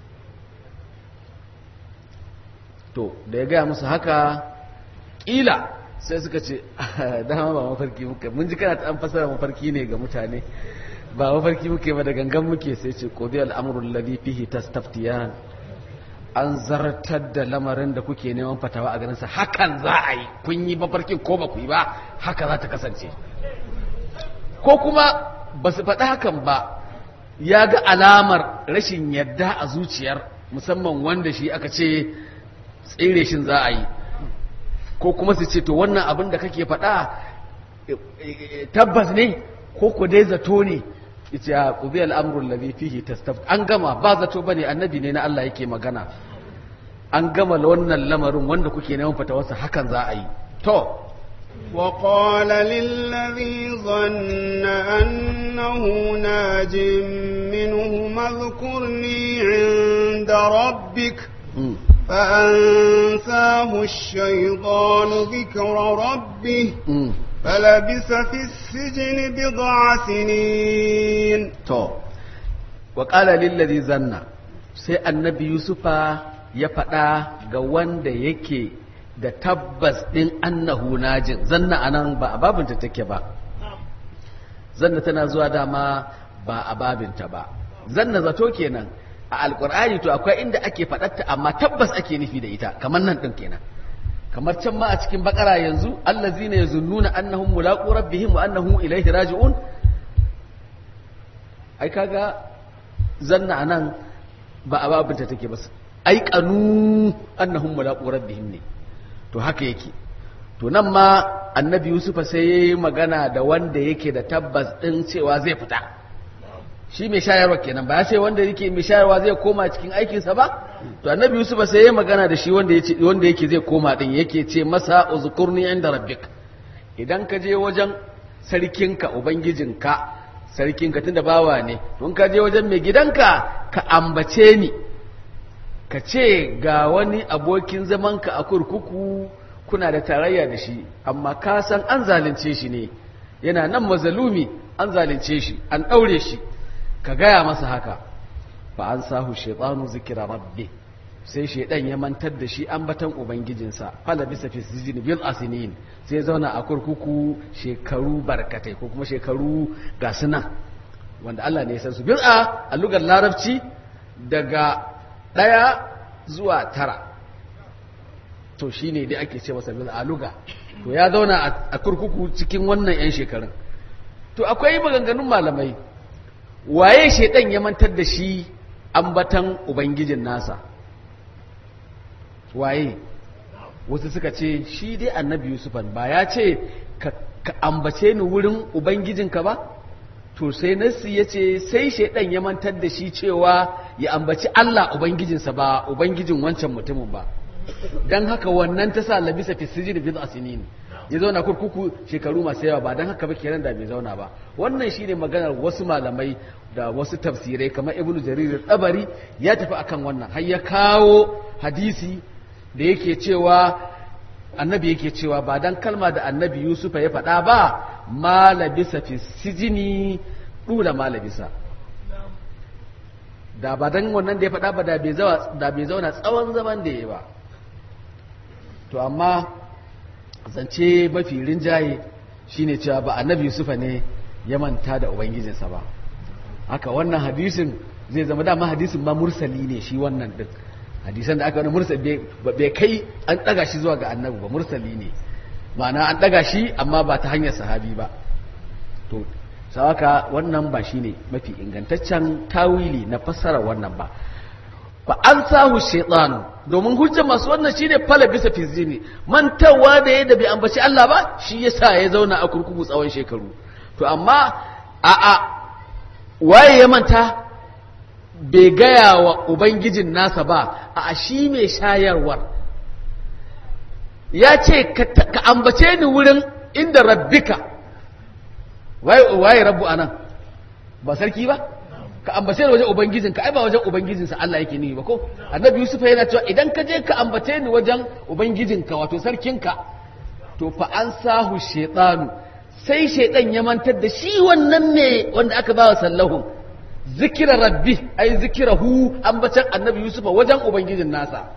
to da ya gaya musu haka ƙila sai suka ce dama ba mafarki muka mun ji kana ta an fasara mafarki ne ga mutane ba mafarki muke ba da gangan muke sai ce qudi al-amru alladhi fihi tastaftiyan an zartar da lamarin da kuke neman fatawa a ganin sa hakan za a yi kun yi mafarkin ko ba ku yi ba haka za ta kasance ko kuma ba su faɗi hakan ba ya ga alamar rashin yadda a zuciyar musamman wanda shi aka ce tsere shin za a yi ko kuma su ce to wannan abin da kake faɗa tabbas ne ko ku dai zato ne ita ya ƙubi al'amurin lafi fihi tastaf an gama ba zato ba ne annabi ne na Allah yake magana an gama wannan lamarin wanda kuke neman fatawarsa hakan za a yi to وقال للذي ظن أنه ناج منه اذكرني عند ربك فأنساه الشيطان ذكر ربه فلبث في السجن بضع سنين to wa qala lillazi zanna sai annabi yusufa ya faɗa ga wanda yake da tabbas ɗin annahu najin zanna anan ba a babinta take ba zanna tana zuwa dama ba a babinta ba zanna zato kenan a alkur'ani to akwai inda ake faɗatta amma tabbas ake nufi da ita kamar nan ɗin kenan kamar can ma a cikin bakara yanzu allazina yazunnuna annahum mulaqu rabbihim wa annahum ilayhi raji'un ai kaga zanna anan ba a babinta take ba ai kanu annahum mulaqu rabbihim ne to haka yake to nan ma annabi yusufa sai yayi magana da wanda yake da tabbas din cewa zai fita shi mai shayarwa kenan ba ya ce wanda yake mai shayarwa zai koma cikin aikinsa ba to annabi yusuf sai ya magana da shi wanda yake wanda yake zai koma din yake ce masa uzkurni inda rabbik idan ka je wajen sarkinka ubangijinka sarkinka tunda bawa ne don ka je wajen mai gidanka ka ambace ni ka ce ga wani abokin zamanka a kurkuku kuna da tarayya da shi amma ka san an zalunce shi ne yana nan mazalumi an zalunce shi an ɗaure shi ka gaya masa haka ba an sahu shaitanu zikira rabbi sai shaidan ya mantar da shi ambatan ubangijinsa fala bisa fi sijin bil asinin sai zauna a kurkuku shekaru barkatai ko kuma shekaru ga suna wanda Allah ne ya san su bil'a a lugar larabci daga ɗaya zuwa tara to shine dai ake ce masa bil'a luga to ya zauna a kurkuku cikin wannan 'yan shekarun to akwai maganganun malamai waye shaidan ya mantar da shi ambatan ubangijin nasa waye wasu suka ce shi dai annabi yusufan ba ya ce ka ambace ni wurin ubangijinka ba to sai nasi ya ce sai shaidan ya mantar da shi cewa ya ambaci allah ubangijinsa ba ubangijin wancan mutumin ba don haka wannan ta sa labisa fi sijin bil asinin ya zauna kurkuku shekaru masu yawa ba don haka ba kenan da bai zauna ba wannan shine maganar wasu malamai da wasu tafsirai kamar ibnu jarir tsabari ya tafi akan wannan har ya kawo hadisi da yake cewa annabi yake cewa ba dan kalma da annabi yusufa ya faɗa ba ma labisa fi sijini dula ma labisa da ba dan wannan da ya faɗa ba da bai zauna tsawon zaman da ya ba to amma zance mafi rinjaye shine cewa ba annabi yusufa ne ya manta da ubangijinsa ba haka wannan hadisin zai zama dama hadisin ma mursali ne shi wannan din hadisan da aka wani mursali bai kai an daga shi zuwa ga annabi ba mursali ne ma'ana an daga shi amma ba ta hanyar sahabi ba to sawaka wannan ba shine mafi ingantaccen tawili na fassara wannan ba ba an sahu shaitanu domin hujjar masu wannan shine fala bisa fizini mantawa da ya da bai ambaci Allah ba shi yasa ya zauna a kurkuku tsawon shekaru to amma a a waye ya manta bai gaya wa ubangijin nasa ba a shi mai shayarwar ya ce ka ambace ni wurin inda rabbika waye rabbu anan ba sarki ba ka ambace ni wajen ubangijinka ai ba wajen ubangijinsa Allah yake ni ba ko annabi yusuf yana cewa idan ka je ka ambace ni wajen ubangijinka wato sarkinka to fa an sahu shaytanu sai shaydan ya mantar da shi wannan ne wanda aka bawa sallahu zikira rabbi ai zikirahu ambacin annabi yusuf wajen ubangijin nasa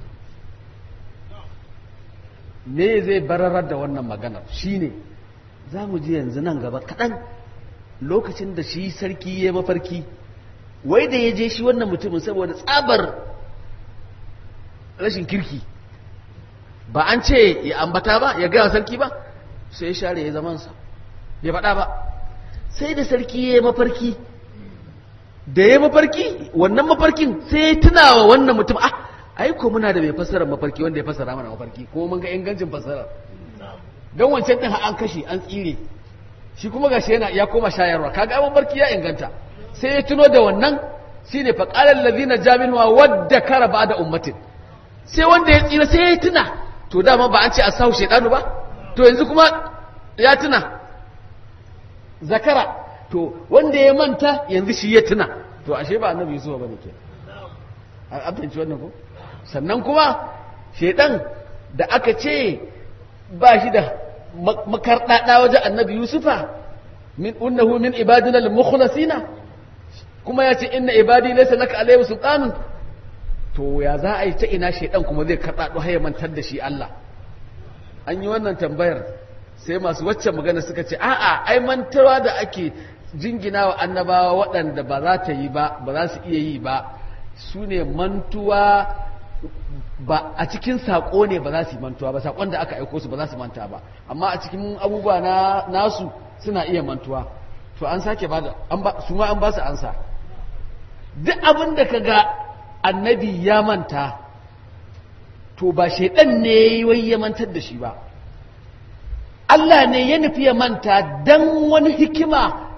me zai bararar da wannan maganar shine za mu ji yanzu nan gaba kaɗan lokacin da shi sarki ya mafarki wai da ya je shi wannan mutumin saboda tsabar rashin kirki ba an ce ya ambata ba ya gaya sarki ba sai ya share ya zamansa bai faɗa ba sai da sarki ya mafarki da ya mafarki wannan mafarkin sai ya tuna wa wannan mutum ah ai ko muna da mai fassara mafarki wanda ya fassara mana mafarki kuma mun ga ingancin fassara don wancan din an kashe an tsire shi kuma gashi yana ya koma shayarwa kaga ai mafarki ya inganta sai ya tuno da wannan shine fa qala allazina jamin wa wadda kara ba'da ummatin sai wanda ya tsira sai ya tuna to dama ba an ce asahu shaytanu ba to yanzu kuma ya tuna zakara to wanda ya manta yanzu shi ya tuna to ashe ba annabi yusuf bane ke an fahimci wannan ko sannan kuma shaidan da aka ce ba shi da makarɗaɗa wajen annabi yusufa min unnahu min ibadina al-mukhlasina kuma ya ce inna ibadi laysa laka alayhi sultanun to ya za a yi ta ina shaidan kuma zai karɗaɗo har ya mantar da shi Allah an yi wannan tambayar sai masu waccan magana suka ce a'a ai mantawa da ake jingina wa annabawa waɗanda ba za ta yi ba ba za su iya yi ba su ne mantuwa ba a cikin saƙo ne ba za su yi mantuwa ba saƙon da aka aiko su ba za su manta ba amma a cikin abubuwa na nasu suna iya mantuwa to an sake ba da su ma an ba su ansa duk abin da ka ga annabi ya manta to ba shaidan ne wai ya mantar da shi ba Allah ne ya nufi ya manta don wani hikima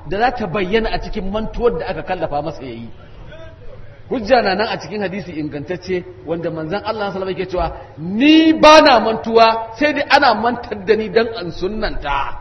da za ta bayyana a cikin mantuwar da aka kallafa masa yayi hujja na nan a cikin hadisi ingantacce wanda manzon Allah sallallahu alaihi cewa ni ba na mantuwa sai dai ana mantar da ni dan an sunnanta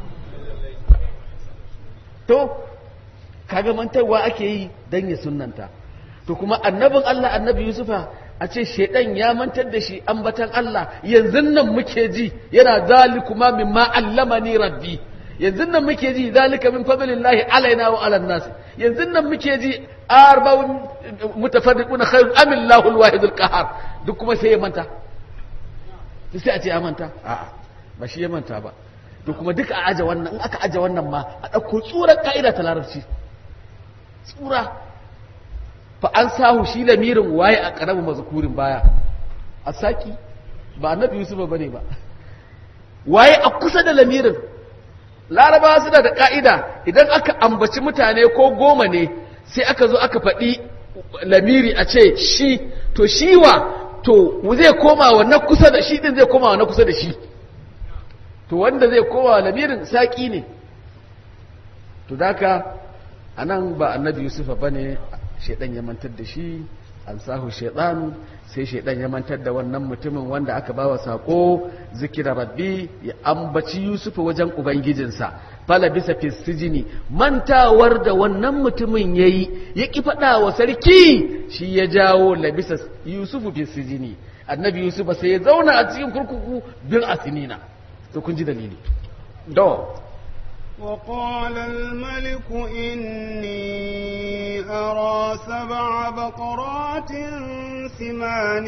to kaga mantarwa ake yi dan ya sunnanta to kuma annabin Allah annabi Yusufa a ce shedan ya mantar da shi ambatan Allah yanzu nan muke ji yana zalikuma mimma allamani rabbi yanzu nan muke ji zalika min fadlillahi alaina wa ala nas yanzu nan muke ji arba'un mutafarriqun khairun am Allahu alwahidul qahar duk kuma sai ya manta sai a ce ya manta a'a ba shi ya manta ba to kuma duka a aje wannan in aka aje wannan ma a dauko tsurar ka'ida ta larabci tsura fa an sahu shi lamirin waye a karamin mazkurin baya a saki ba annabi yusuf bane ba waye a kusa da lamirin larabawa suna da ka'ida idan aka ambaci mutane ko goma ne sai aka zo aka faɗi lamiri a ce shi to shi wa to zai koma wa na kusa da shi din zai koma wa na kusa da shi to wanda zai koma wa lamirin saƙi ne to daka a nan ba annabi yusufa ba ne shaidan ya mantar da shi an sahu shaidan sai shaidan ya mantar da wannan mutumin wanda aka ba wa saƙo zikira rabbi ya ambaci yusufa wajen ubangijinsa fala bisa fisijini mantawar da wannan mutumin ya yi ya ƙi faɗa wa sarki shi ya jawo labisa yusufu fisijini annabi yusufa sai ya zauna a cikin kurkuku bin asinina to kun ji dalili do وقال الملك إني أرى سبع بقرات سمان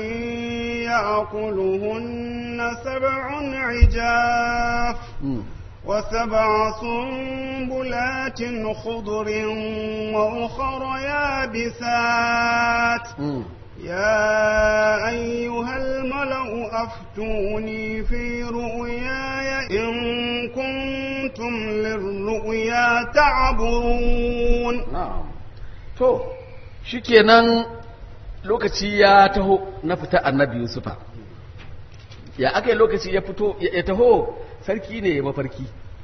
يأكلهن سبع عجاف وسبع سنبلات خضر وأخر يابسات يا أيها الملأ أفتوني في رؤياي إن كنتم للرؤيا تعبرون نعم to shikenan lokaci ya taho na fita annabi Yusufa ya aka lokaci ya fito ya taho sarki ne ya mafarki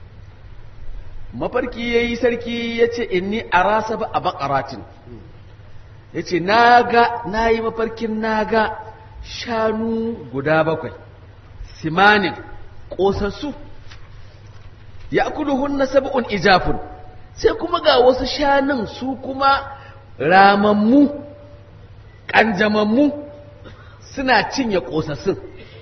mafarki yayi sarki yace inni arasa ba a baqaratin ya ce na yi mafarkin naga shanu guda bakwai simanin ƙosassu ya kudu hunna sab'un ijafun sai kuma ga wasu shanun su kuma ramammu ƙanjamammu suna cinye ƙosassun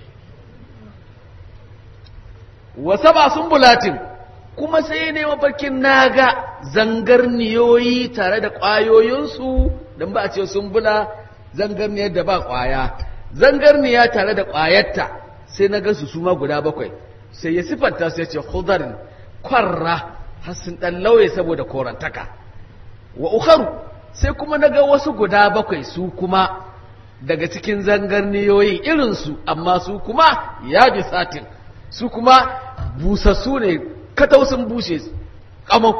wasa ba sun bulatin kuma sai ne mafarkin naga zangarniyoyi tare da ƙwayoyinsu don ba a ce sun bula zangarniyar da ba ƙwaya zangarniya tare da ƙwayarta sai na gansu su ma guda bakwai sai ya siffanta su ya ce hudarin kwarra har sun ɗan lauye saboda korantaka wa ukharu sai kuma na ga wasu guda bakwai su kuma daga cikin zangarniyoyin irinsu amma su kuma ya bi satin su kuma busassu ne katau sun bushe kamau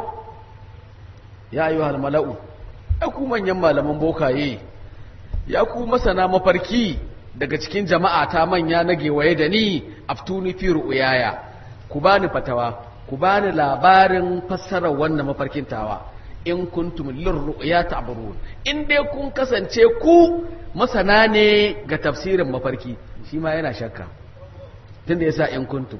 ya yi wa mala'u ya ku manyan malaman bokaye ya ku masana mafarki daga cikin jama'a ta manya na gewaye da ni aftuni fi ru'yaya ku bani fatawa ku bani labarin fassarar wannan mafarkin tawa in kuntum lirru'ya ta'burun in dai kun kasance ku masana ne ga tafsirin mafarki shi ma yana shakka tunda yasa in kuntum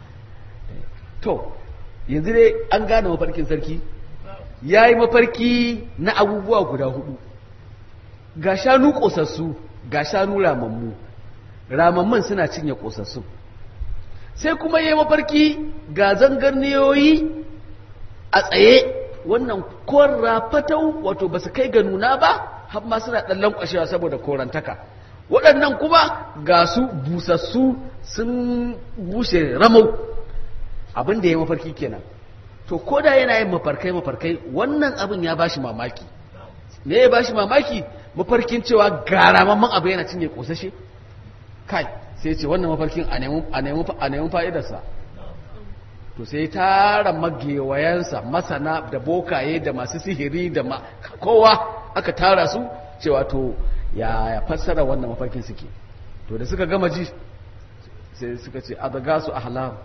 to yanzu dai an gane mafarkin sarki ya yi mafarki na abubuwa guda hudu ga shanu ƙosassu ga shanu ramammu ramamman suna cinye ƙosassu sai kuma ya yi mafarki ga zangarniyoyi a tsaye wannan korra fatau wato ba su kai ga nuna ba har ma suna ɗan lankwashewa saboda korantaka waɗannan kuma ga su busassu sun bushe ramau abin da ya mafarki kenan to ko da yana yin mafarkai mafarkai wannan abin ya bashi mamaki me ya bashi mamaki mafarkin cewa garamamman abu yana cinye kosashe kai sai ce wannan mafarkin a nemi fa'idarsa to sai tara magewayensa masana da bokaye da masu sihiri da kowa aka tara su cewa to ya fassara wannan mafarkin suke to da suka gama ji sai suka ce a daga su ahlam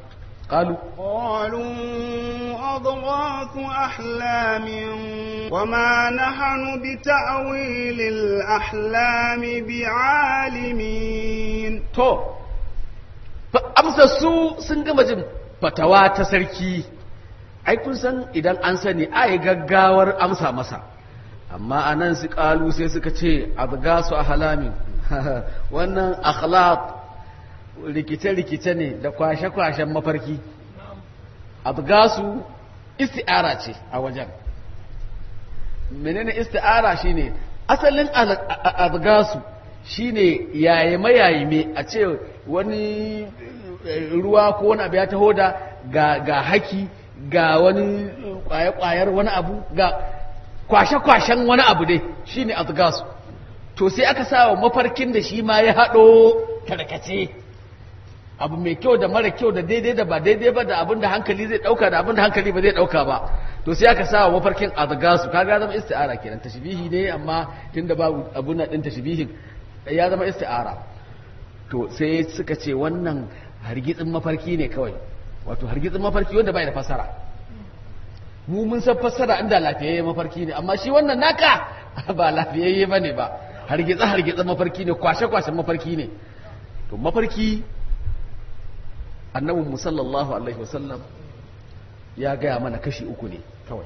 qalu قالوا أضغاث أحلام وما نحن بتأويل الأحلام بعالمين to amsa su sun gama jin fatawa ta sarki ai kun san idan an sani ai gaggawar amsa masa amma anan su kalu sai suka ce azgasu ahlamin wannan akhlaq rikice-rikice ne da kwashe-kwashen mafarki azgasu isti'ara ce a wajen menene isti'ara shine asalin azgasu shine yayime yayime a ce wani ruwa ko wani abu ya taho da ga haki ga wani kwaye-kwayar wani abu ga kwashe-kwashen wani abu dai shine azgasu to sai aka sa mafarkin da shi ma ya haɗo tarkace abu mai kyau da mara kyau da daidai da ba daidai ba da abin da hankali zai dauka da abin da hankali ba zai dauka ba to sai aka sa wa mafarkin azgasu kaga zama isti'ara kenan tashbihi ne amma tunda babu abun nan din tashbihin ya zama isti'ara to sai suka ce wannan hargitsin mafarki ne kawai wato hargitsin mafarki wanda bai da fasara mu mun san fasara inda lafiyayye mafarki ne amma shi wannan naka ba lafiyayye bane ba hargitsa hargitsa mafarki ne kwashe kwashen mafarki ne to mafarki annabin mu sallallahu alaihi wasallam ya gaya mana kashi uku ne kawai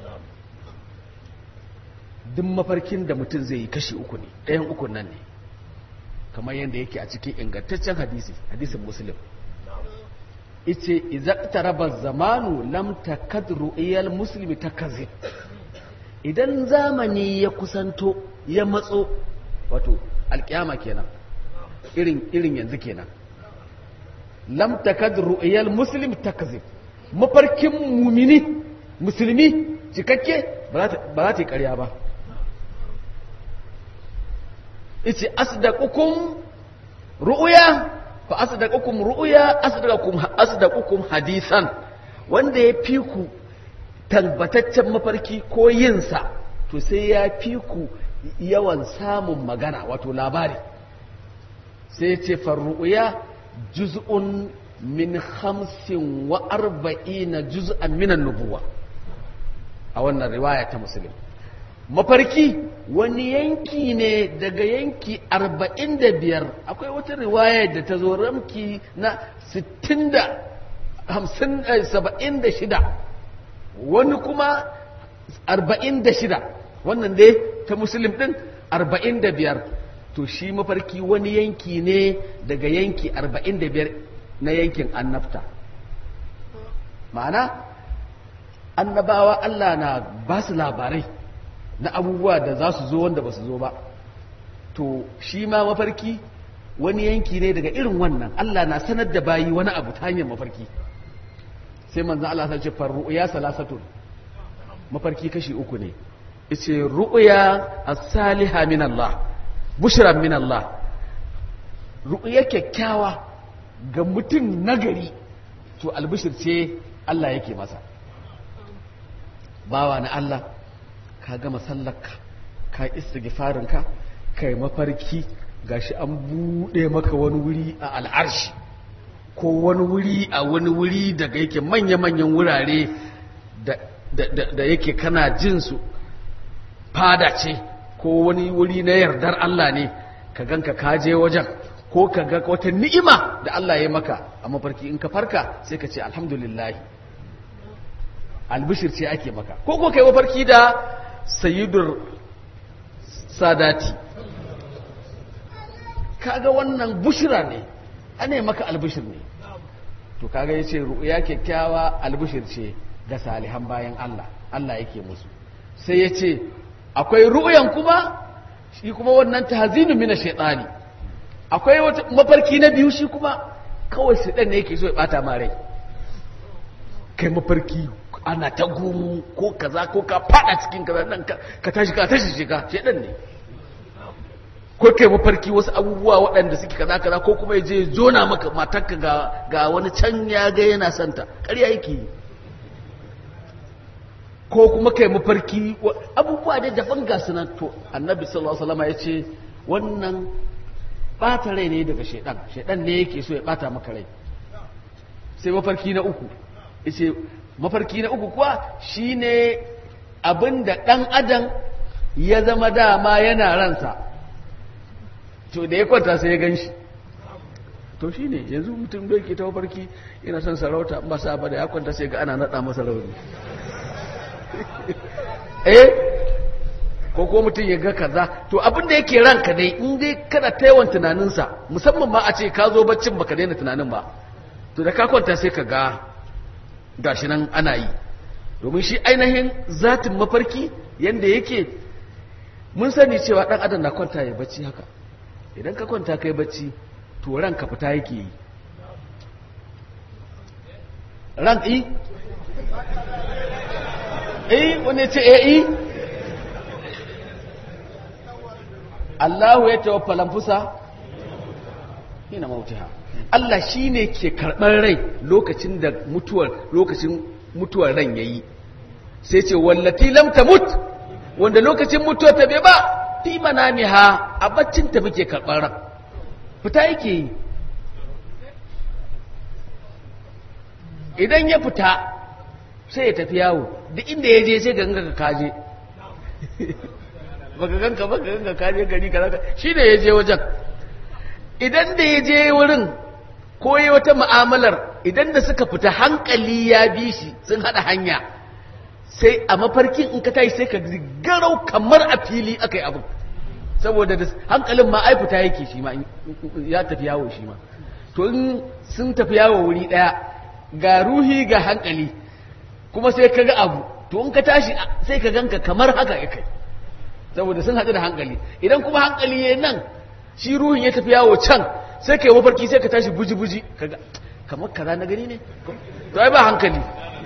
duk mafarkin da mutum zai yi kashi uku ne ɗayan uku nan ne kamar yadda yake a cikin ingantaccen hadisi hadisin muslim ice izaqtaraba zamanu lam takad ru'yal muslimi takazib idan zamani ya kusanto ya matso wato alkiyama kenan irin irin yanzu kenan lam takad ru'yal muslim takzib mafarkin mumini musulmi cikakke ba za ta yi ƙarya ba ice asdaqukum ru'ya fa asdaqukum ru'ya asdaqukum asdaqukum hadisan wanda ya fi ku tabbataccen mafarki ko yinsa to sai ya fi ku yawan samun magana wato labari sai ya ce farru'ya juz'un min hamsin wa arba'ina juz'an minan nubuwa a wannan riwaya ta musulun mafarki wani yanki ne daga yanki arba'in da biyar akwai wata riwaya da ta zo ramki na sittin da hamsin saba'in da shida wani kuma arba'in da shida wannan dai ta musulun din arba'in da biyar to shi mafarki wani yanki ne daga yanki 45 na yankin annabta ma'ana annabawa Allah na ba su labarai na abubuwa da za su zo wanda ba su zo ba to shi ma mafarki wani yanki ne daga irin wannan Allah na sanar da bayi wani abu ta hanyar mafarki sai manzan Allah sai ce farru'ya salasatun mafarki kashi uku ne ice ru'ya as-salihah min Allah bushran min Allah ru'ya kyakkyawa ga mutum nagari to albishir ce Allah yake masa bawa na Allah ka gama sallarka ka istighfarinka kai mafarki gashi an bude maka wani wuri a al'arshi ko wani wuri a wani wuri daga yake manya-manyan wurare da yake kana jin su fada ce ko wani wuri na yardar Allah ne ka ganka kaje wajen ko ka ga wata ni'ima da Allah ya maka a mafarki in ka farka sai ka ce alhamdulillah albishir ce ake maka ko ko kai mafarki da sayyidur sadati kaga wannan bushira ne ana maka albishir ne to kaga yace ru'ya kyakkyawa albishir ce ga salihan bayan Allah Allah yake musu sai yace akwai ru'yan kuma shi kuma wannan tahzinu min ash-shaytani akwai wata mafarki na biyu shi kuma kawai shedan ne yake so ya bata ma rai kai mafarki ana ta gumu ko kaza ko ka fada cikin kaza nan ka tashi ka tashi shiga shedan ne ko kai mafarki wasu abubuwa waɗanda suke kaza kaza ko kuma je jona maka matarka ga ga wani can ya ga yana santa ƙarya yake yi ko kuma kai mafarki abubuwa da daban ga sunan to annabi sallallahu alaihi wasallam ya ce wannan bata rai ne daga shedan shedan ne yake so ya bata maka rai sai mafarki na uku yace mafarki na uku kuwa shine abinda dan adam ya zama dama yana ransa to da ya kwanta sai ya ganshi to shine yanzu mutum bai ke ta mafarki yana son sarauta ba sa ba da ya kwanta sai ga ana nada masa rauni eh ko ko mutum ya ga kaza to abinda yake ranka dai in dai kana ta yawan tunaninsa musamman ma a ce ka zo baccin baka daina tunanin ba to da ka kwanta sai ka ga gashi nan ana yi domin shi ainihin zatin mafarki yanda yake mun sani cewa dan adam na kwanta ya bacci haka idan ka kwanta kai bacci to ranka fita yake yi ran yi eh wani ce eh yi Allahu ya tawaffa lamfusa hina mautiha Allah shine ke karɓar rai lokacin da mutuwar lokacin mutuwar ran yayi sai ce wallati lam tamut wanda lokacin mutuwar ta bai ba fi manamiha a baccin ta muke karɓar ran fita yake yi idan ya fita sai ya tafi yawo duk inda ya je sai ganga ka kaje baka ganka baka ganka kaje gari kaza shi ne ya je wajen idan da ya je wurin ko yi wata mu'amalar idan da suka fita hankali ya bi shi sun hada hanya sai a mafarkin in ka tashi sai ka garau kamar a fili aka yi abu saboda da hankalin ma ai fita yake shi ma ya tafi yawo shi ma to in sun tafi yawo wuri daya ga ruhi ga hankali kuma sai ka ga abu to in ka tashi sai ka ganka kamar haka ya kai saboda sun haɗu da hankali idan kuma hankali ya nan shi ruhin ya tafi yawo can sai ka yi mafarki sai ka tashi buji-buji kaga kamar kaza na gani ne to ai ba hankali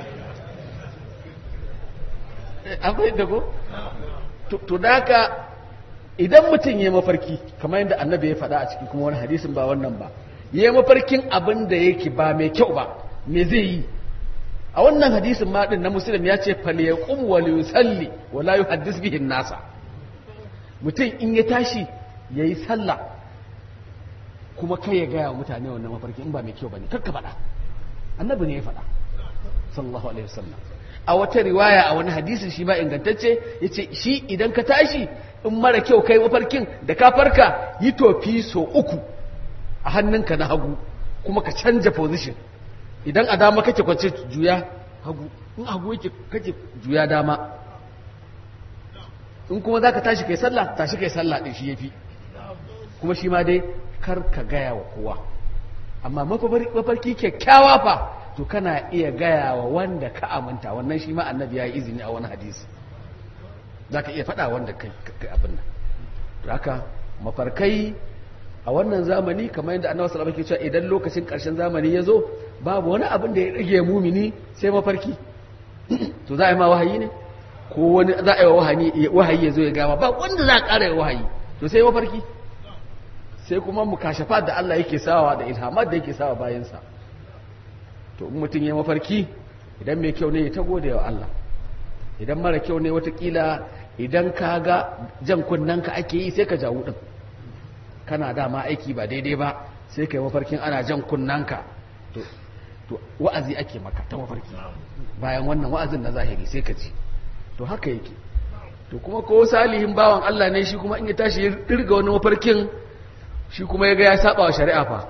an fahimta ko to da haka idan mutum ya mafarki kamar yadda annabi ya faɗa a cikin kuma wani hadisin ba wannan ba ya mafarkin abin da yake ba mai kyau ba me zai yi a wannan hadisin ma din na muslim ya ce fal yaqum wa yusalli wa la yuhaddis bihi nasa mutum in ya tashi yayi sallah kuma kai ya gaya wa mutane wannan mafarki in ba mai kyau bane kar ka faɗa annabi ne ya faɗa sallallahu alaihi wasallam a wata riwaya a wani hadisin shi ma ingantacce yace shi idan ka tashi in mara kyau kai mafarkin da ka farka yi tofi so uku a hannunka na hagu kuma ka canja position idan a dama kake kwance juya hagu in hagu yake kake juya dama in kuma za ka tashi kai sallah tashi kai sallah ɗin shi ya fi kuma shi ma dai kar ka gaya wa kowa amma mafarki kyakkyawa fa to kana iya gaya wa wanda ka aminta wannan shi ma annabi ya yi izini a wani hadisi za ka iya faɗa wanda kai abin nan haka mafarkai a wannan zamani kamar yadda annabi sallallahu alaihi wasallam ke cewa idan lokacin ƙarshen zamani ya zo babu wani abin da ya rage mumini sai mafarki to za a yi ma wahayi ne ko wani za a yi wahayi wahayi ya zo ya gama ba wanda za a ƙara yi wahayi to sai mafarki sai kuma mukashafa da Allah yake sawa da ilhamat da yake sawa bayansa to in mutum ya mafarki idan mai kyau ne ya ta gode wa Allah idan mara kyau ne watakila idan ka ga jan kunnanka ake yi sai ka jawo din kana dama aiki ba daidai ba sai ka yi mafarkin ana jan kunnanka to to wa'azi ake maka ta mafarki bayan wannan wa'azin na zahiri sai ka ji to haka yake to kuma ko salihin bawan Allah ne shi kuma in ya tashi ya dirga wani mafarkin shi kuma ya ga ya saba wa shari'a fa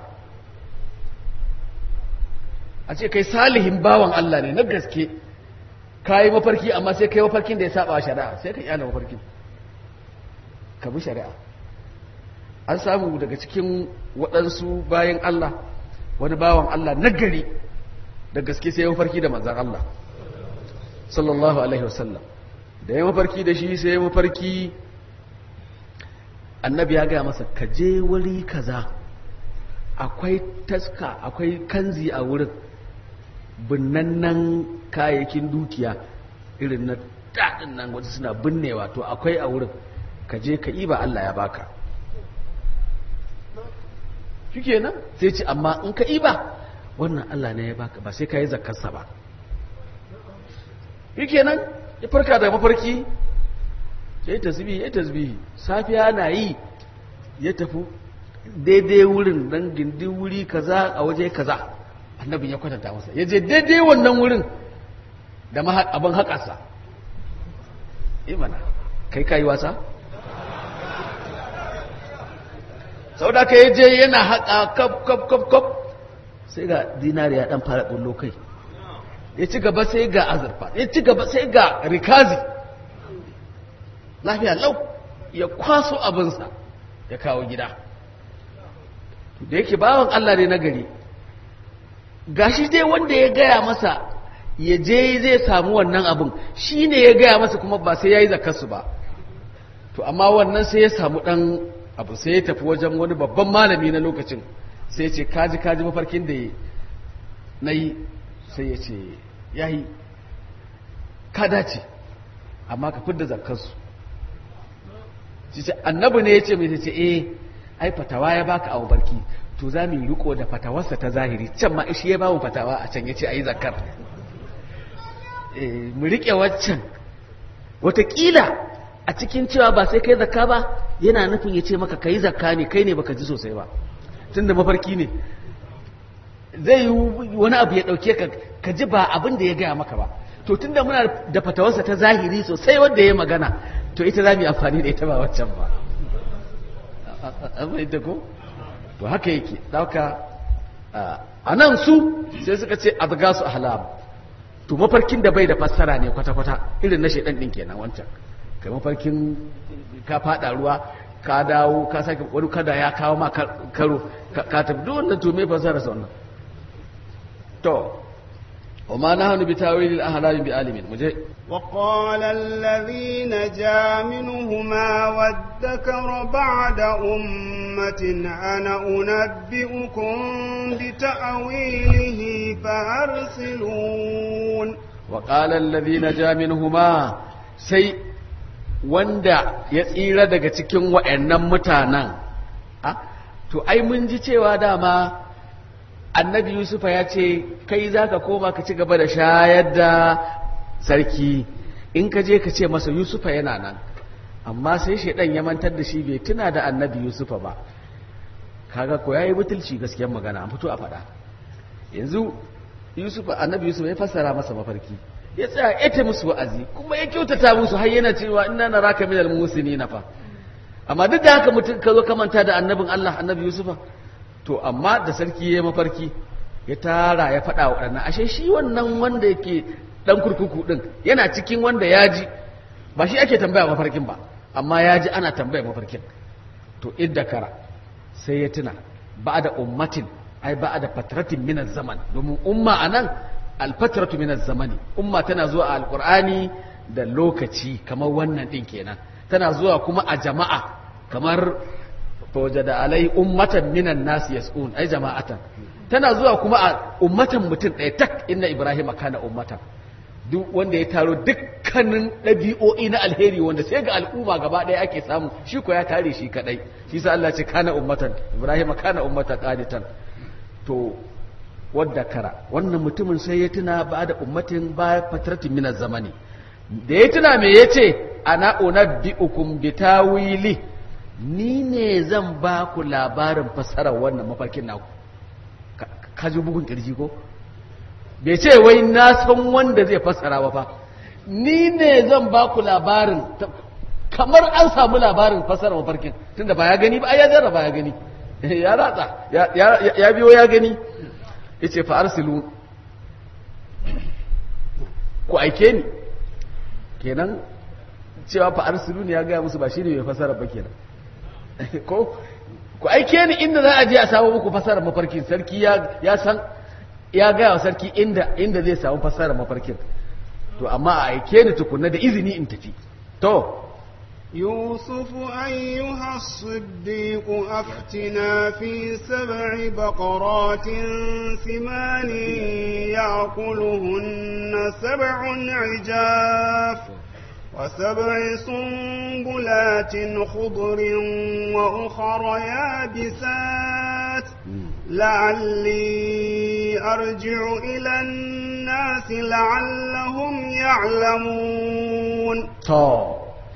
a ce kai salihin bawan Allah ne na gaske ka yi mafarki amma sai kai mafarkin da ya saba wa shari'a sai ka kyale mafarkin ka bi shari'a an samu daga cikin waɗansu bayan Allah wani bawan Allah nagari da gaske sai ya mafarki da manzan Allah sallallahu alaihi wasallam da ya mafarki da shi sai ya mafarki annabi ya gaya masa ka je wuri kaza akwai taska akwai kanzi a wurin binnannan kayayyakin dukiya irin na daɗin nan wasu suna binnewa to akwai a wurin ka je ka ba Allah ya baka shi nan sai ce amma in ka iba wannan Allah ne ya baka ba sai ka yi zakarsa ba shi nan ya farka da mafarki ya yi tasbihi ya yi tasbihi safiya na yi ya tafi daidai wurin dan gindi wuri kaza a waje kaza annabin ya kwatanta masa ya je daidai wannan wurin da abin haƙasa imana kai kayi wasa sau da ka yi je yana haƙa kaf kaf kaf kaf sai ga dinari ya ɗan fara ɓullo kai ya ci gaba sai ga azurfa ya ci gaba sai ga rikazi lafiya lau ya kwaso abinsa ya kawo gida da yake bawan Allah ne na gari gashi dai wanda ya gaya masa ya je zai samu wannan abin shi ne ya gaya masa kuma ba sai ya yi zakarsu ba to amma wannan sai ya samu ɗan abu sai ya tafi wajen wani babban malami na lokacin sai ya ce kaji kaji mafarkin da na yi sai ya ce ya yi ka dace amma ka fidda zakarsu ce annabi ne ya ce mai ce eh ai fatawa ya baka abu barki to za mu yi riko da fatawarsa ta zahiri can ma shi ya ba mu fatawa a can ya ce a yi zakar mu riƙe waccan watakila a cikin cewa ba sai kai zakka ba yana nufin ya ce maka ka yi zakka ne kai ne baka ji sosai ba tun da mafarki ne zai yi wani abu ya ɗauke ka ka ji ba abin da ya gaya maka ba to tun da muna da fatawarsa ta zahiri sosai wanda ya magana to ita za mu yi amfani da ita ba waccan ba amma ita ko to haka yake ɗauka a nan su sai suka ce a su ahlam to mafarkin da bai da fassara ne kwata-kwata irin na shaidan ɗin kenan wancan kai mafarkin ka faɗa ruwa ka dawo ka sake wani kada ya kawo ma karo ka tafi duk wannan to me fassara sa wannan to وما نحن بتاويل الاحلام بعالمين مجھے وقال الذي نجا منهما وادكر بعد أمة أنا أنبئكم بتأويله فأرسلون وقال الذي نجا منهما sai wanda ya tsira daga cikin wa'annan mutanen to ai mun ji cewa dama annabi yusufa ya ce kai za ka koma ka ci gaba da shayar da sarki in ka je ka ce masa yusufa yana nan amma sai shaidan ya mantar da shi bai tuna da annabi yusufa ba kaga ko yayi butulci gaskiyar magana an fito a faɗa yanzu yusufa annabi yusufa ya fassara masa mafarki ya tsaya ya ta musu wa'azi kuma ya kyautata musu har yana cewa inna naraka minal musinin fa amma duk da haka mutum ka zo ka manta da annabin Allah annabi yusufa to amma da sarki ya mafarki ya tara ya faɗa wa ɗannan ashe shi wannan wanda yake ɗan kurkuku ɗin yana cikin wanda ya ji ba shi ake tambaya mafarkin ba amma ya ji ana tambaya mafarkin to idda kara sai ya tuna ba da ummatin ai ba da fatratin minan zaman domin umma a nan alfatratu minan zamani umma tana zuwa a alƙur'ani da lokaci kamar wannan ɗin kenan tana zuwa kuma a jama'a kamar fawajada alai ummatan minan nas yas'un ai jama'atan tana zuwa kuma a ummatan mutum ɗaya tak inna ibrahim kana ummatan duk wanda ya taro dukkanin ɗabi'o'i na alheri wanda sai ga al'umma gaba ɗaya ake samu shi ko ya tare shi kadai shi sa Allah ce kana ummatan ibrahim kana ummatan qanitan to wadda kara wannan mutumin sai ya tuna ba da ummatin ba fatratin minaz zamani da ya tuna me yace ana unabbiukum bitawili ni ne zan ba ku labarin fassarar wannan mafarkin naku ka ji bugun kirji ko bai ce wai na san wanda zai fassara ba fa ni ne zan ba ku labarin kamar an samu labarin fassarar mafarkin tunda ba ya gani ba ya jarraba ya gani ya ratsa ya biyo ya gani ya ce fa arsilu ku aike ni kenan cewa fa arsilu ne ya gaya musu ba shi ne mai fassara ba kenan ko ku aike ni inda za a je a samu muku fasarar mafarkin sarki ya san ya gaya wa sarki inda inda zai samu fasarar mafarkin to amma a aike ni tukunna da izini in tafi to يوسف أيها الصديق أفتنا في سبع بقرات ثمان يأكلهن سبع عجاف وسبع سنبلات خضر وأخر يابسات لعلي أرجع إلى الناس لعلهم يعلمون to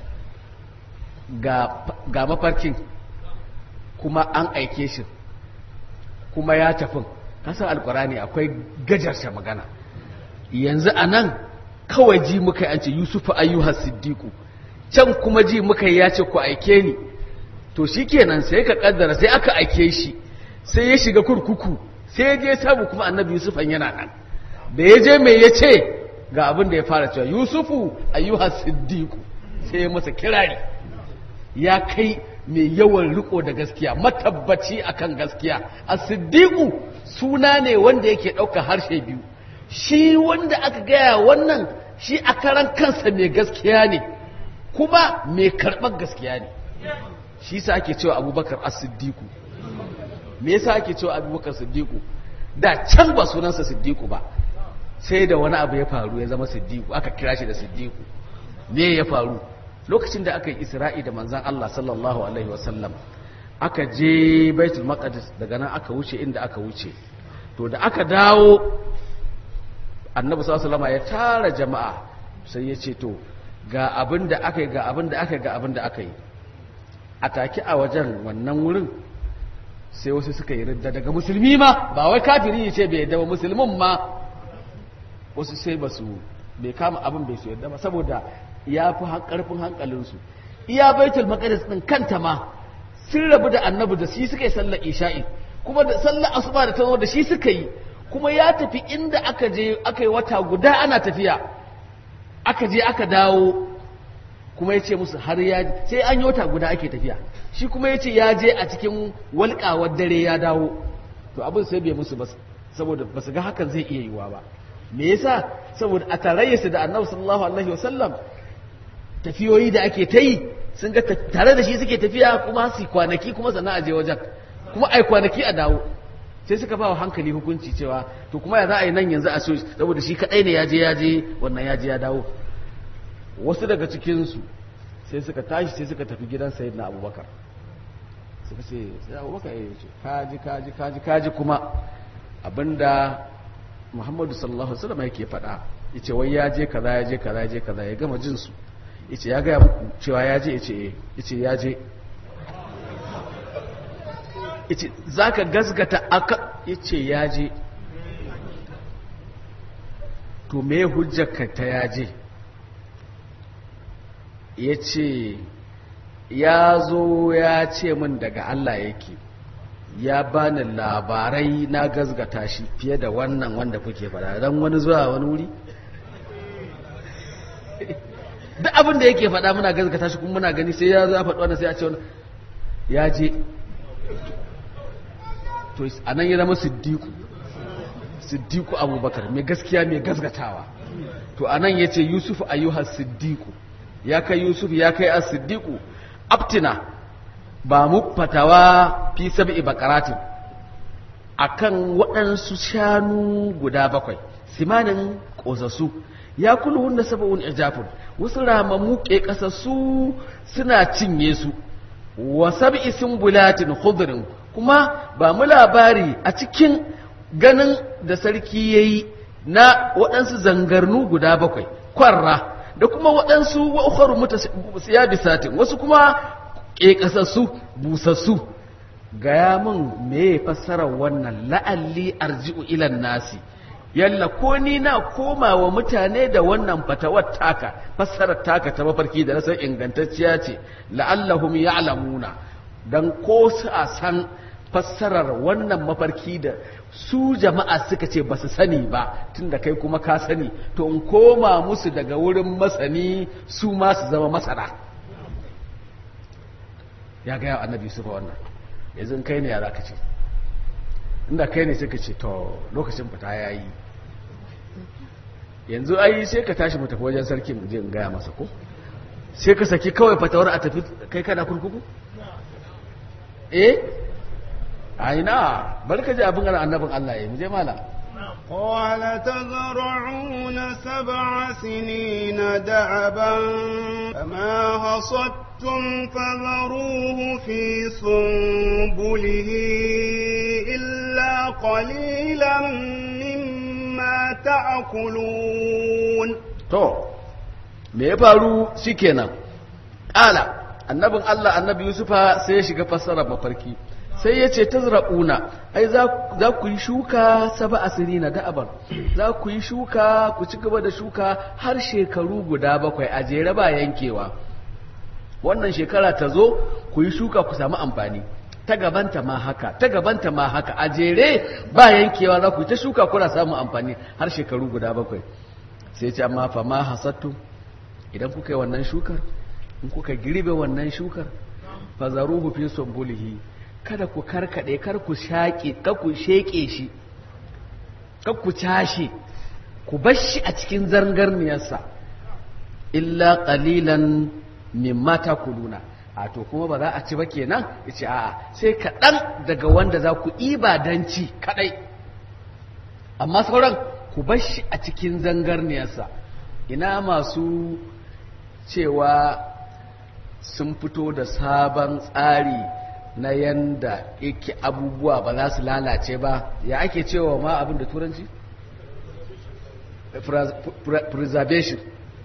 ga mafarkin kuma an aike shi kuma ya tafin kasan alkurani akwai gajarta magana yanzu a nan kawai ji muka yi an ce yusufu ayyuha siddiqu can kuma ji muka yi ya ce ku aike ni to shi kenan sai ka kaddara sai aka aike shi sai ya shiga kurkuku sai ya je sabu kuma annabi yusufan yana nan da ya je mai ya ce ga abin da ya fara cewa yusufu ayyuha siddiqu sai ya masa kirari ya kai mai yawan riko da gaskiya matabbaci akan gaskiya as-siddiqu suna ne wanda yake ɗauka harshe biyu shi wanda aka gaya wannan shi a karan kansa mai gaskiya ne kuma mai karɓar gaskiya ne shi sa ake cewa abubakar as-siddiqu me yasa ake cewa abubakar siddiqu da can ba sunansa siddiqu ba sai da wani abu ya faru ya zama siddiqu aka kira shi da siddiqu me ya faru lokacin da aka yi isra'i da manzan Allah sallallahu alaihi wasallam aka je baitul maqdis daga nan aka wuce inda aka wuce to da aka dawo annabi sallallahu alaihi ya tara jama'a sai ya ce to ga abin da aka yi ga abin da aka yi ga abin da aka yi a take a wajen wannan wurin sai wasu suka yi ridda daga musulmi ma ba wai kafiri ya ce bai yadda ba musulmin ma wasu sai ba su bai kama abin bai su yadda ba saboda ya fi karfin hankalinsu iya baitul maqdis din kanta ma sun rabu da annabi da shi suka yi sallar isha'i kuma da sallar asuba da tazo da shi suka yi kuma ya tafi inda aka je aka yi wata guda ana tafiya aka je aka dawo kuma ya ce musu har ya sai an yi wata guda ake tafiya shi kuma ya ce ya je a cikin walƙawar dare ya dawo to abin sai bai musu ba saboda ba su ga hakan zai iya yiwa ba me yasa saboda a tarayyarsu da annabi sallallahu alaihi wasallam tafiyoyi da ake ta yi sun ga tare da shi suke tafiya kuma su kwanaki kuma sannan a je wajen kuma ai kwanaki a dawo sai suka ba wa hankali hukunci cewa to kuma ya za a yi nan yanzu a so saboda shi kadai ne ya je ya je wannan ya je ya dawo wasu daga cikinsu sai suka tashi sai suka tafi gidan sayyidina abubakar suka ce sai abubakar ya ce kaji kaji kaji kaji kuma abinda muhammadu sallallahu alaihi wasallam yake faɗa yace wai ya je kaza ya je kaza ya je kaza ya gama jin su yace ya gaya muku cewa ya je yace eh yace ya je yace zaka gasgata aka yace ya je to me hujjarka ta ya je yace ya zo ya ce min daga Allah yake ya bani labarai na gazgata shi fiye da wannan wanda kuke fada don wani zuwa wani wuri duk abin da yake fada muna gazgata shi kuma muna gani sai ya za faɗi wannan sai a ce wani ya je to a nan ya zama siddiku siddiku abubakar mai gaskiya mai gazgatawa to a nan ya ce yusuf ayyuhar siddiku ya kai yusuf ya kai a siddiku abtina ba mu fatawa fi sab'i bakaratin akan waɗansu shanu guda bakwai simanin ƙosasu ya kulu wanda saba'un ijafun wasu ramammu ke ƙasassu suna cinye su wa sab'i bulatin khudrin kuma ba mu labari a cikin ganin da sarki yayi na waɗansu zangarnu guda bakwai kwarra da kuma waɗansu wa ukharu mutasiyabisatin wasu kuma ƙeƙasassu busassu gaya min me fassarar wannan la'alli arji'u ilan nasi yalla ko ni na koma wa mutane da wannan fatawar taka fassarar taka ta mafarki da nasan ingantacciya ce la'allahum ya'lamuna dan ko su a san fassarar wannan mafarki da su jama'a suka ce ba su sani ba tunda kai kuma ka sani to in koma musu daga wurin masani su ma su zama masana ya gaya annabi su wannan yanzu kai ne ya za ka ce inda kai ne sai ka ce to lokacin fita ya yi yanzu ai sai ka tashi mu tafi wajen sarki mu je in gaya masa ko sai ka saki kawai fatawar a tafi kai kana kurkuku eh aina bari ka ji abin ana annabin Allah ya mu je mala قال تزرعون سبع سنين دعبا فما حصدتم فذروه في سنبله إلا قليلا مما تأكلون to me ya faru shikenan ƙala annabin Allah annabi Yusufa sai ya shiga fassara mafarki sai ya ce ta zra'una ai za ku yi shuka saba asiri na da'abar za ku yi shuka ku ci gaba da shuka har shekaru guda bakwai a jere ba yankewa wannan shekara ta zo ku yi shuka ku samu amfani ta gabanta ma haka ta gabanta ma haka a jere ba yankewa za ku yi ta shuka kuna samun amfani har shekaru guda bakwai sai ce amma fa ma hasattu idan kuka yi wannan shukar in kuka girbe wannan shukar fa zaruhu fi sumbulihi kada ku karkade kar ku shaƙe kar ku sheke shi kar ku cashe ku bar shi a cikin zangarniyarsa illa qalilan mimma takuluna a to kuma ba za a ci ba kenan yace a'a sai kaɗan daga wanda za ku iba dan ci kadai amma sauran ku bar shi a cikin zangarniyarsa ina masu cewa sun fito da sabon tsari na yanda yake abubuwa ba za su lalace ba ya ake cewa ma abin da turanci? preservation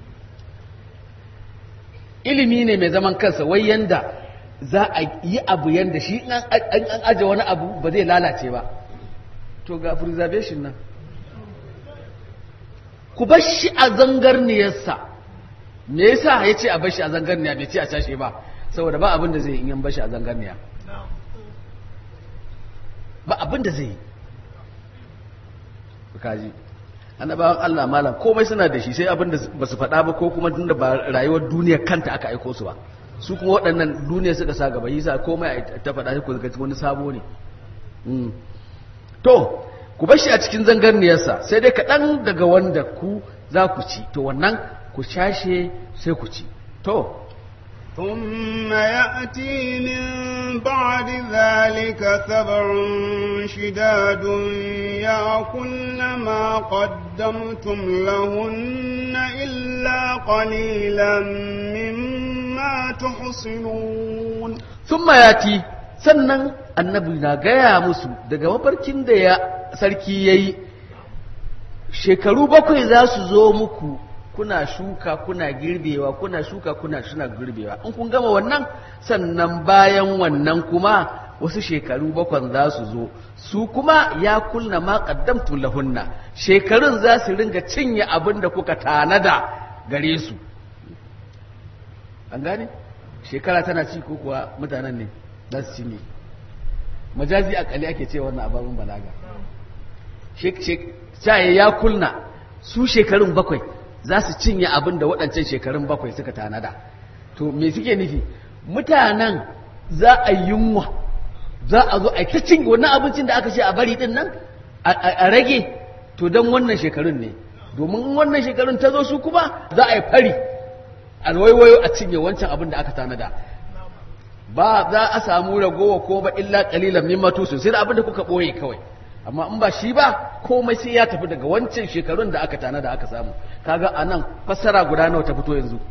ilimi ne mai zaman kansa wai yanda za a yi abu yanda shi an aje wani abu ba zai lalace ba to ga preservation nan ku bar shi a zangarniyarsa me yasa ya ce a bar shi a zangarniya bai ce a cashe ba saboda ba abin da zai yi in bar shi a zangarniya ba abin da zai yi kaji annabawan Allah malam komai suna da shi sai abin da ba su faɗa ba ko kuma tunda ba rayuwar duniya kanta aka aiko su ba su kuma waɗannan duniya suka sa gaba yasa komai ta faɗa shi ku ga wani sabo ne to ku bar shi a cikin zangarniyarsa sai dai kaɗan daga wanda ku za ku ci to wannan ku shashe sai ku ci to ثم يأتي من بعد ذلك سبع شداد يأكلن ما قدمتم لهن إلا قليلا مما تحصنون ثم يأتي sannan annabi na gaya musu daga mafarkin da ya sarki ya yi shekaru bakwai za su zo muku kuna shuka kuna girbewa kuna shuka kuna suna girbewa in kun gama wannan sannan bayan wannan kuma wasu shekaru bakwan za su zo su kuma ya kunna ma qaddamtu lahunna shekarun za su ringa cinye abin da kuka tanada gare su an gane shekara tana ci ko kuwa mutanen ne za su cinye majazi akali ake ce wannan ababin balaga shaye ya kulna su shekarun bakwai za su cinye abin da waɗancan shekarun bakwai suka tanada to me suke nufi mutanen za a yunwa za a zo a ta cinye wannan abincin da aka ce a bari din nan a rage to don wannan shekarun ne domin wannan shekarun ta zo su kuma za a yi fari a waiwayo a cinye wancan abin da aka tanada ba za a samu ragowa ko ba illa kalilan mimma tusu sai da abin da kuka boye kawai amma in ba shi ba komai sai ya tafi daga wancan shekarun da aka tana da aka samu kaga anan fassara guda nawa ta fito yanzu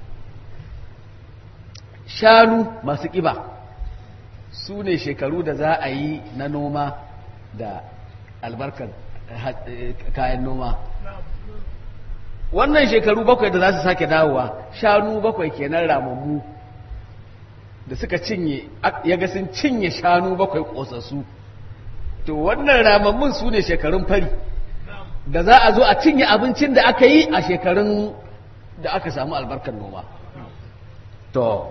shanu masu kiba su ne shekaru da za a yi na noma da albarkar kayan noma wannan shekaru bakwai da za su sake dawowa shanu bakwai kenan ramammu da suka cinye ya ga sun cinye shanu bakwai kosassu to wannan ramammun su ne shekarun fari da za a zo a cinye abincin da aka yi a shekarun da aka samu albarkar noma to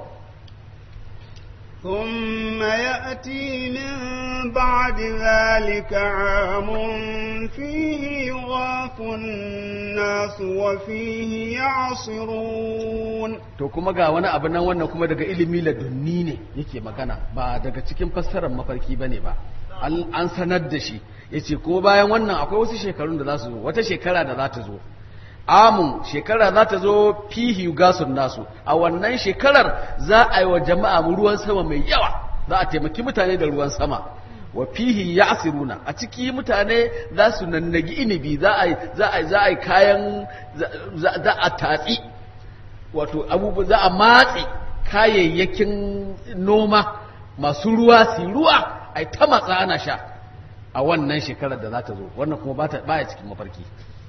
ثم يأتي من بعد ذلك عام فيه يغاث الناس وفيه يعصرون to kuma ga wani abu nan wannan kuma daga ilimi ladunni ne yake magana ba daga cikin fassarar mafarki bane ba an sanar da shi yace ko bayan wannan akwai wasu shekarun da za su zo wata shekara da za ta zo amun shekara za ta zo fihi gasun nasu a wannan shekarar za a yi wa jama'a ruwan sama mai yawa za a taimaki mutane da ruwan sama wa fihi ya'siruna a ciki mutane za su nannagi inibi za a za a za a kayan za a tatsi wato abubuwa za a matse kayayyakin noma masu ruwa su ruwa ai ta matsa ana sha a wannan shekarar da za ta zo wannan kuma ba ya cikin mafarki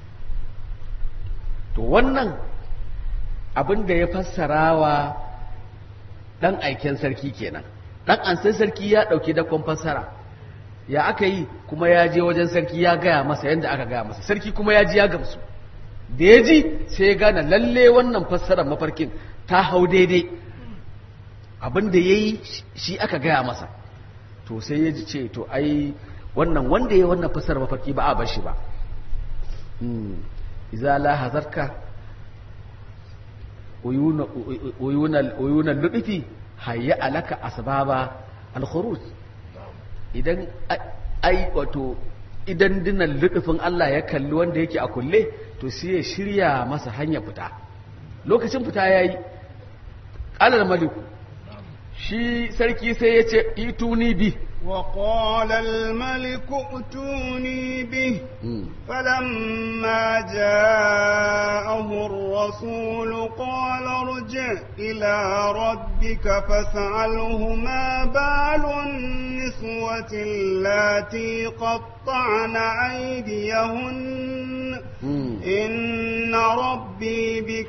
to wannan abin da ya fassara wa ɗan aiken sarki kenan dan an sai sarki ya dauki dakon fassara ya aka yi kuma ya je wajen sarki ya gaya masa yadda aka gaya masa sarki kuma ya ji ya gamsu da ya ji sai ya gane lalle wannan fassarar mafarkin ta hau daidai abin da ya yi shi aka gaya masa to sai ya ji ce to ai wannan wanda ya wannan fassarar mafarki ba a bar shi ba iza la hazarka uyunan luɗufi hayya alaka asbaba al-khuruj idan ai wato idan dinan luɗufin Allah ya kalli wanda yake a kulle to sai ya shirya masa hanya fita lokacin fita yayi alal maliku shi sarki sai ya ce ituni bi وقال الملك ائتوني به فلما جاءه الرسول قال ارجع إلى ربك فاسأله ما بال النسوة اللاتي قطعن أيديهن إن ربي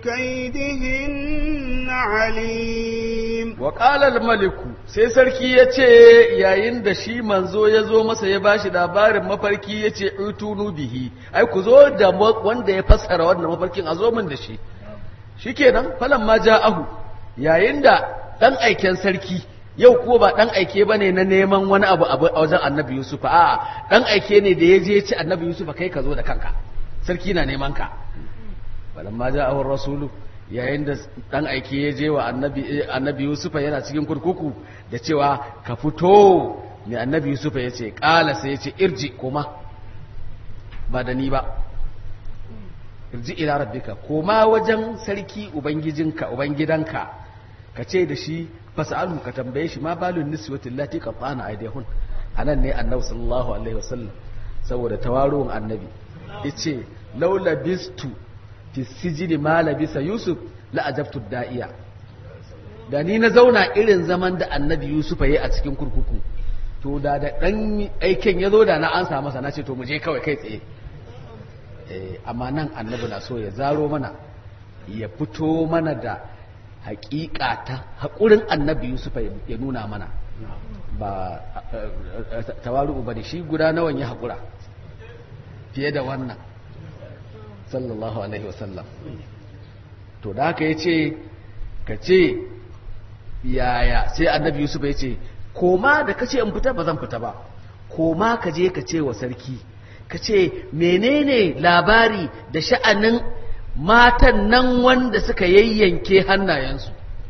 بكيدهن عليم وقال الملك sai sarki ya ce yayin da shi manzo ya zo masa ya bashi labarin mafarki ya ce utunu bihi ai ku zo da wanda ya fassara wannan mafarkin a zo min da shi shikenan falan ma ja'ahu yayin da dan aiken sarki yau ko ba dan aike bane na neman wani abu a wajen annabi yusuf a dan aike ne da ya je ci annabi yusuf kai ka zo da kanka sarki na neman ka falan ma ja'ahu rasulu yayin da dan aike ya je wa annabi annabi yusufa yana cikin kurkuku da cewa ka fito mai annabi yusufa ya ce ƙala sai ya ce irji koma ba da ni ba irji ila rabbika koma wajen sarki ubangijinka ubangidanka ka ce da shi fasa'alu ka tambaye shi ma balun niswatin lati qatana aydihun anan ne annabi sallallahu alaihi wasallam saboda tawaruwan annabi yace laula bistu fi sijini ma labisa yusuf la ajabtu da'iya da ni na zauna irin zaman da annabi yusuf ya yi a cikin kurkuku to da da dan aiken ya zo da na ansa masa na ce to mu je kawai kai tsaye amma nan annabi na so ya zaro mana ya fito mana da hakika ta haƙurin annabi yusuf ya nuna mana ba tawaru ba da shi guda nawan ya haƙura fiye da wannan sallallahu alaihi wasallam to da haka ya ce ka ce yaya sai annabi yusuf ya ce koma da ka ce in fita ba zan fita ba koma ka je ka ce wa sarki ka ce menene labari da sha'anin matan nan wanda suka yayyanke hannayensu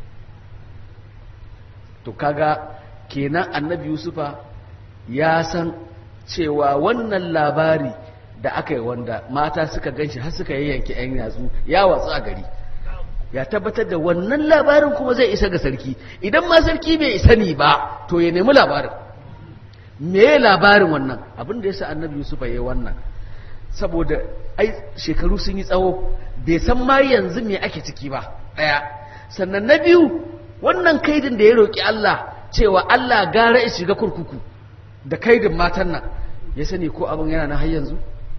to kaga kenan annabi yusufa ya san cewa wannan labari da aka yi wanda mata suka ganshi har suka yayyanke 'yan yatsu ya watsu a gari ya tabbatar da wannan labarin kuma zai isa ga sarki idan ma sarki bai sani ba to ya nemi labarin me labarin wannan abin da yasa annabi yusuf ya yi wannan saboda ai shekaru sun yi tsawo bai san ma yanzu me ake ciki ba daya sannan na biyu wannan kaidin da ya roki Allah cewa Allah gara ya shiga kurkuku da kaidin matan nan ya sani ko abin yana na har yanzu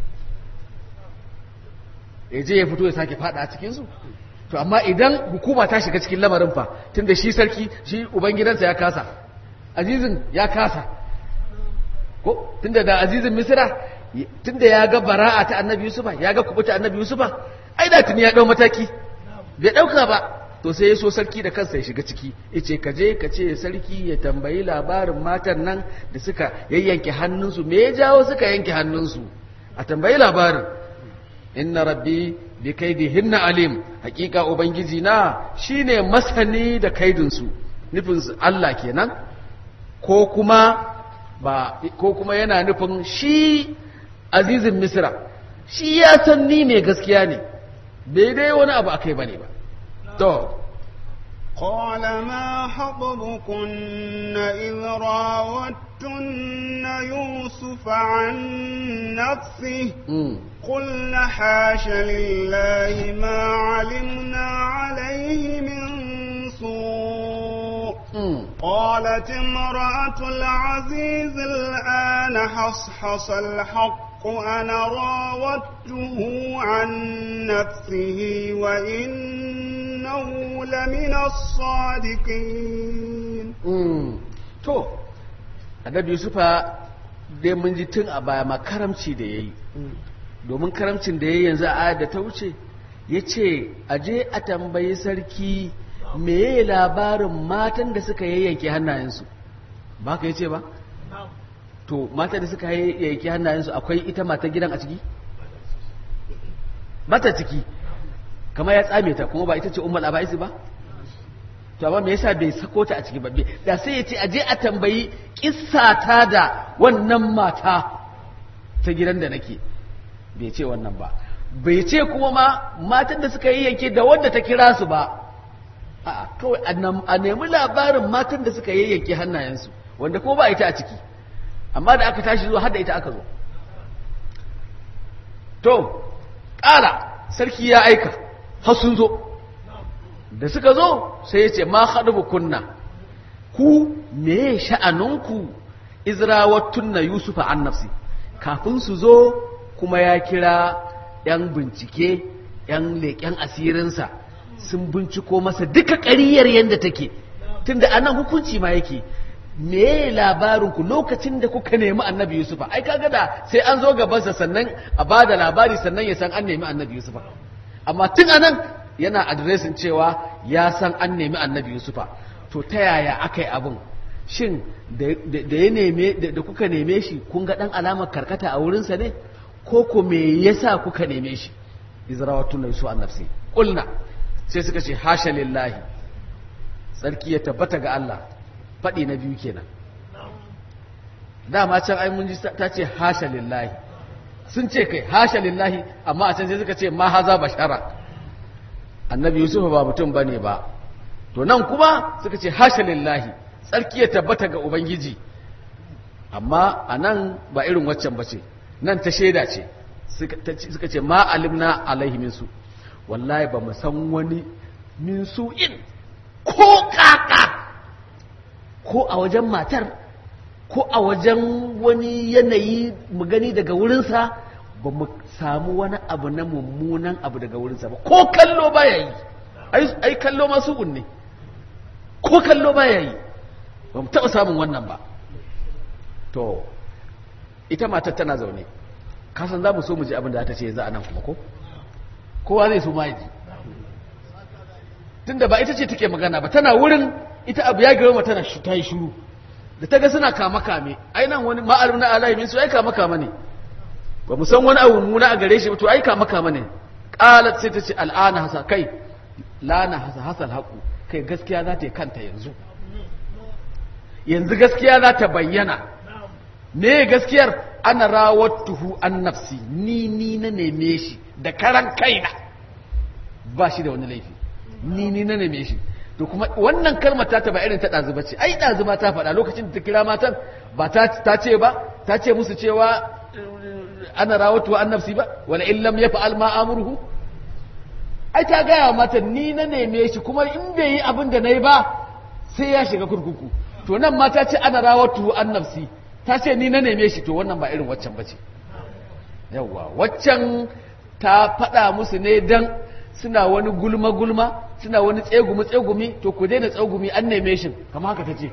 ya je ya fito ya sake fada a cikinsu to amma idan hukuma ta shiga cikin lamarin fa tunda shi sarki shi ubangidansa ya kasa azizin ya kasa ko tunda da azizin misira tunda ya ga bara'a ta annabi yusufa ya ga kubuta annabi yusufa ai da tuni ya dau mataki bai dauka ba to sai ya so sarki da kansa ya shiga ciki yace ka je ka ce sarki ya tambayi labarin matan nan da suka yayyanke hannunsu me ya jawo suka yanke hannunsu a tambayi labarin inna rabbi bi kaidihinna alim hakika ubangiji na shine masani da kaidinsu nufin Allah kenan ko kuma ba ko kuma yana nufin shi azizin misra shi ya san ni mai gaskiya ne bai dai wani abu akai bane ba to قال ما خطبكن إذ راوتن يوسف عن نفسه قلن حاش لله ما علمنا عليه من سوء قالت امرأة العزيز الآن حصحص الحق أنا راودته عن نفسه وإنه لمن الصادقين to annabi yusufa dai mun ji tun a baya ma karamci da ya yi domin karamcin da ya yi yanzu a ayar da ta wuce ya ce aje a tambayi sarki meye labarin matan da suka yayyanke hannayensu ba ka yi ce ba to matan da suka yayyanke hannayensu akwai ita mata gidan a ciki mata ciki kama ya tsame ta kuma ba ita ce umar abaisi ba to amma me yasa bai sako ta a ciki ba da sai ya ce aje a tambayi kissata da wannan mata ta gidan da nake bai ce wannan ba bai ce kuma ma matan da suka yi yanke da wanda ta kira su ba a kawai a nemi labarin matan da suka yi yanke hannayensu wanda kuma ba ita a ciki amma da aka tashi zuwa hada ita aka zo to ƙala sarki ya aika har sun zo da suka zo sai ya ce ma haɗu kunna ku me sha'aninku izrawattun na yusufa an nafsi kafin su zo kuma ya kira 'yan bincike 'yan leƙen asirinsa sun binciko masa duka ƙariyar yadda take tunda anan hukunci ma yake me labarinku lokacin da kuka nemi annabi yusufa ai kaga da sai an zo gabansa sannan a ba da labari sannan ya san an nemi annabi yusufa amma tun anan yana adiresin cewa ya san an nemi annabi yusufa to ta yaya aka yi abin shin da ya neme da kuka neme shi kun ga dan alamar karkata a wurinsa ne ko ko me yasa kuka neme shi izrawatun na yusu annafsi qulna sai suka ce hasha lillahi sarki ya tabbata ga Allah faɗi na biyu kenan dama can ai mun ji ta ce hasha lillahi sun ce kai hasha lillahi amma a can sai suka ce ma haza bashara annabi yusuf ba mutum bane ba to nan kuma suka ce hasha lillahi tsarki ya tabbata ga ubangiji amma a nan ba irin waccan ba ce nan ta shaida ce suka ce ma alimna alaihi minsu wallahi ba mu san wani min in ko kaka ko a wajen matar ko a wajen wani yanayi mu gani daga wurinsa ba mu samu wani abu na mummunan abu daga wurinsa ba ko kallo baya yi ai kallo masu ne ko kallo baya yi ba mu taɓa samun wannan ba to ita matar tana zaune kasan za mu so mu ji abin da ta ce za a nan kuma ko kowa zai so ma ji tunda ba ita ce take magana ba tana wurin ita abu ya girma tana ta yi shuru da ta ga suna kama kame ai nan wani ma'alum na alahi min su ai kama kama ne ba mu san wani abu muna a gare shi ba to ai kama kama ne qalat sai ta ce al'ana hasa kai lana hasa hasal haqu kai gaskiya za ta yi kanta yanzu yanzu gaskiya za ta bayyana me gaskiyar ana rawattuhu an nafsi ni ni na neme shi da karan kaina ba shi da wani laifi ni ni na neme shi to kuma wannan kalmar ta ba irin ta ɗazu ba ce ai ɗazu ba ta faɗa lokacin da ta kira matan ba ta ce ba ta ce musu cewa ana rawatu an nafsi ba wala in lam yaf'al ma amruhu ai ta gaya mata ni na neme shi kuma in bai yi abin da nayi ba sai ya shiga kurkuku to nan ma ta ce ana rawatu an nafsi ta ce ni na neme shi to wannan ba irin waccan bace yawwa waccan ta faɗa musu ne dan suna wani gulma-gulma suna wani tsegumi-tsegumi to ku daina tsegumi an neme shi kama haka ta ce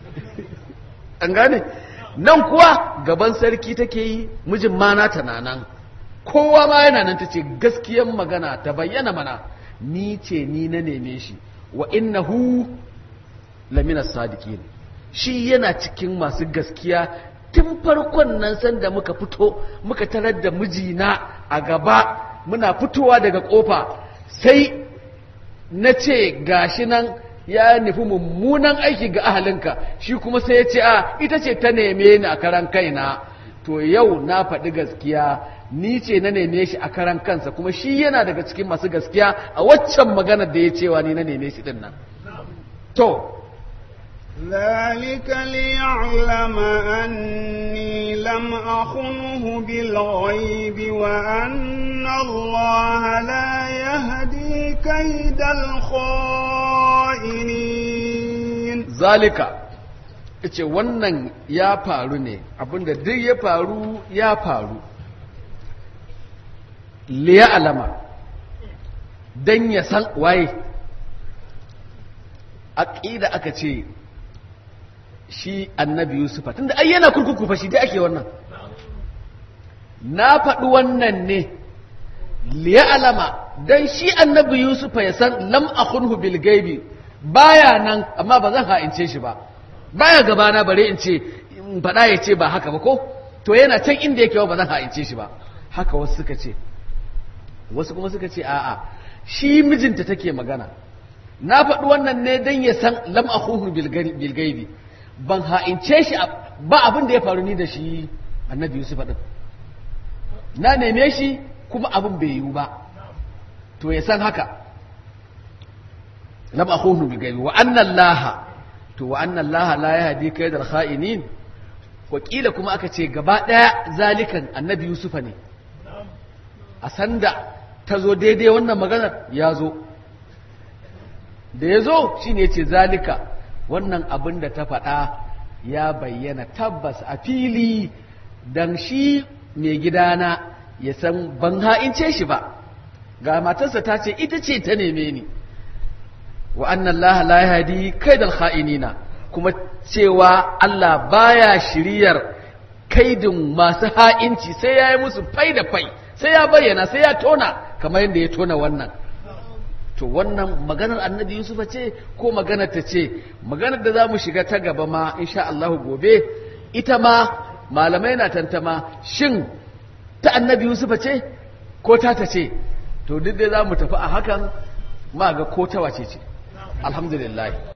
an gane nan kuwa gaban sarki take yi mijin mana ta nan kowa ma yana nan ta ce gaskiyan magana ta bayyana mana ni ce ni na neme shi wa innahu lamina sadiqin shi yana cikin masu gaskiya tun farkon nan sanda muka fito muka tarar da mijina a gaba muna fitowa daga kofa sai na ce gashi nan ya nufi mummunan aiki ga ahalinka shi kuma sai ya ce a ita ce ta neme ni a karan kaina to yau na faɗi gaskiya ni ce na neme shi a karan kansa kuma shi yana daga cikin masu gaskiya a waccan maganar da ya cewa ni na neme shi din nan to ذلك ليعلم أني لم أخنه بالغيب وأن الله لا يهدي كيد الخائنين ذلك ce wannan ya faru ne abinda duk ya faru ya faru liya alama don ya san waye aƙida aka ce shi annabi yusufa tunda ai yana kurkuku fa shi dai ake wannan na faɗi wannan ne liya'lama dan shi annabi yusufa ya san lam akhunhu bil gaibi baya nan amma ba zan ha'ince shi ba baya gabana bare in ce in faɗa ya ce ba haka ba ko to yana can inda yake ba zan ha'ince shi ba haka wasu suka ce wasu kuma suka ce a'a shi mijinta take magana na faɗi wannan ne dan ya san lam akhuhu bil gaibi ban ha'ince shi ba abin da ya faru ni da shi annabi yusufa din na neme shi kuma abin bai yiwu ba to ya san haka lam akhuhu bil gaibi wa anna allaha to wa anna allaha la yahdi kaydal kha'inin wakila kuma aka ce gaba daya zalikan annabi yusufa ne a sanda ta zo daidai wannan maganar ya zo da ya zo shi ne ce zalika wannan abin da ta faɗa ya bayyana tabbas a fili don shi mai gidana ya san ban ha'ince shi ba ga matarsa ta ce ita ce ta neme ni wa annan laha la yahdi kaidal kha'inina kuma cewa Allah baya shiriyar kaidin masu ha'inci sai ya yi musu fai da fai sai ya bayyana sai ya tona kamar yadda ya tona wannan to wannan maganar annabi yusufa ce ko maganar ta ce maganar da za mu shiga ta gaba ma insha Allah gobe ita ma malamai na tantama shin ta annabi yusufa ce ko ta ta ce to duk dai za mu tafi a hakan ma ga ko ta wace ce alhamdulillah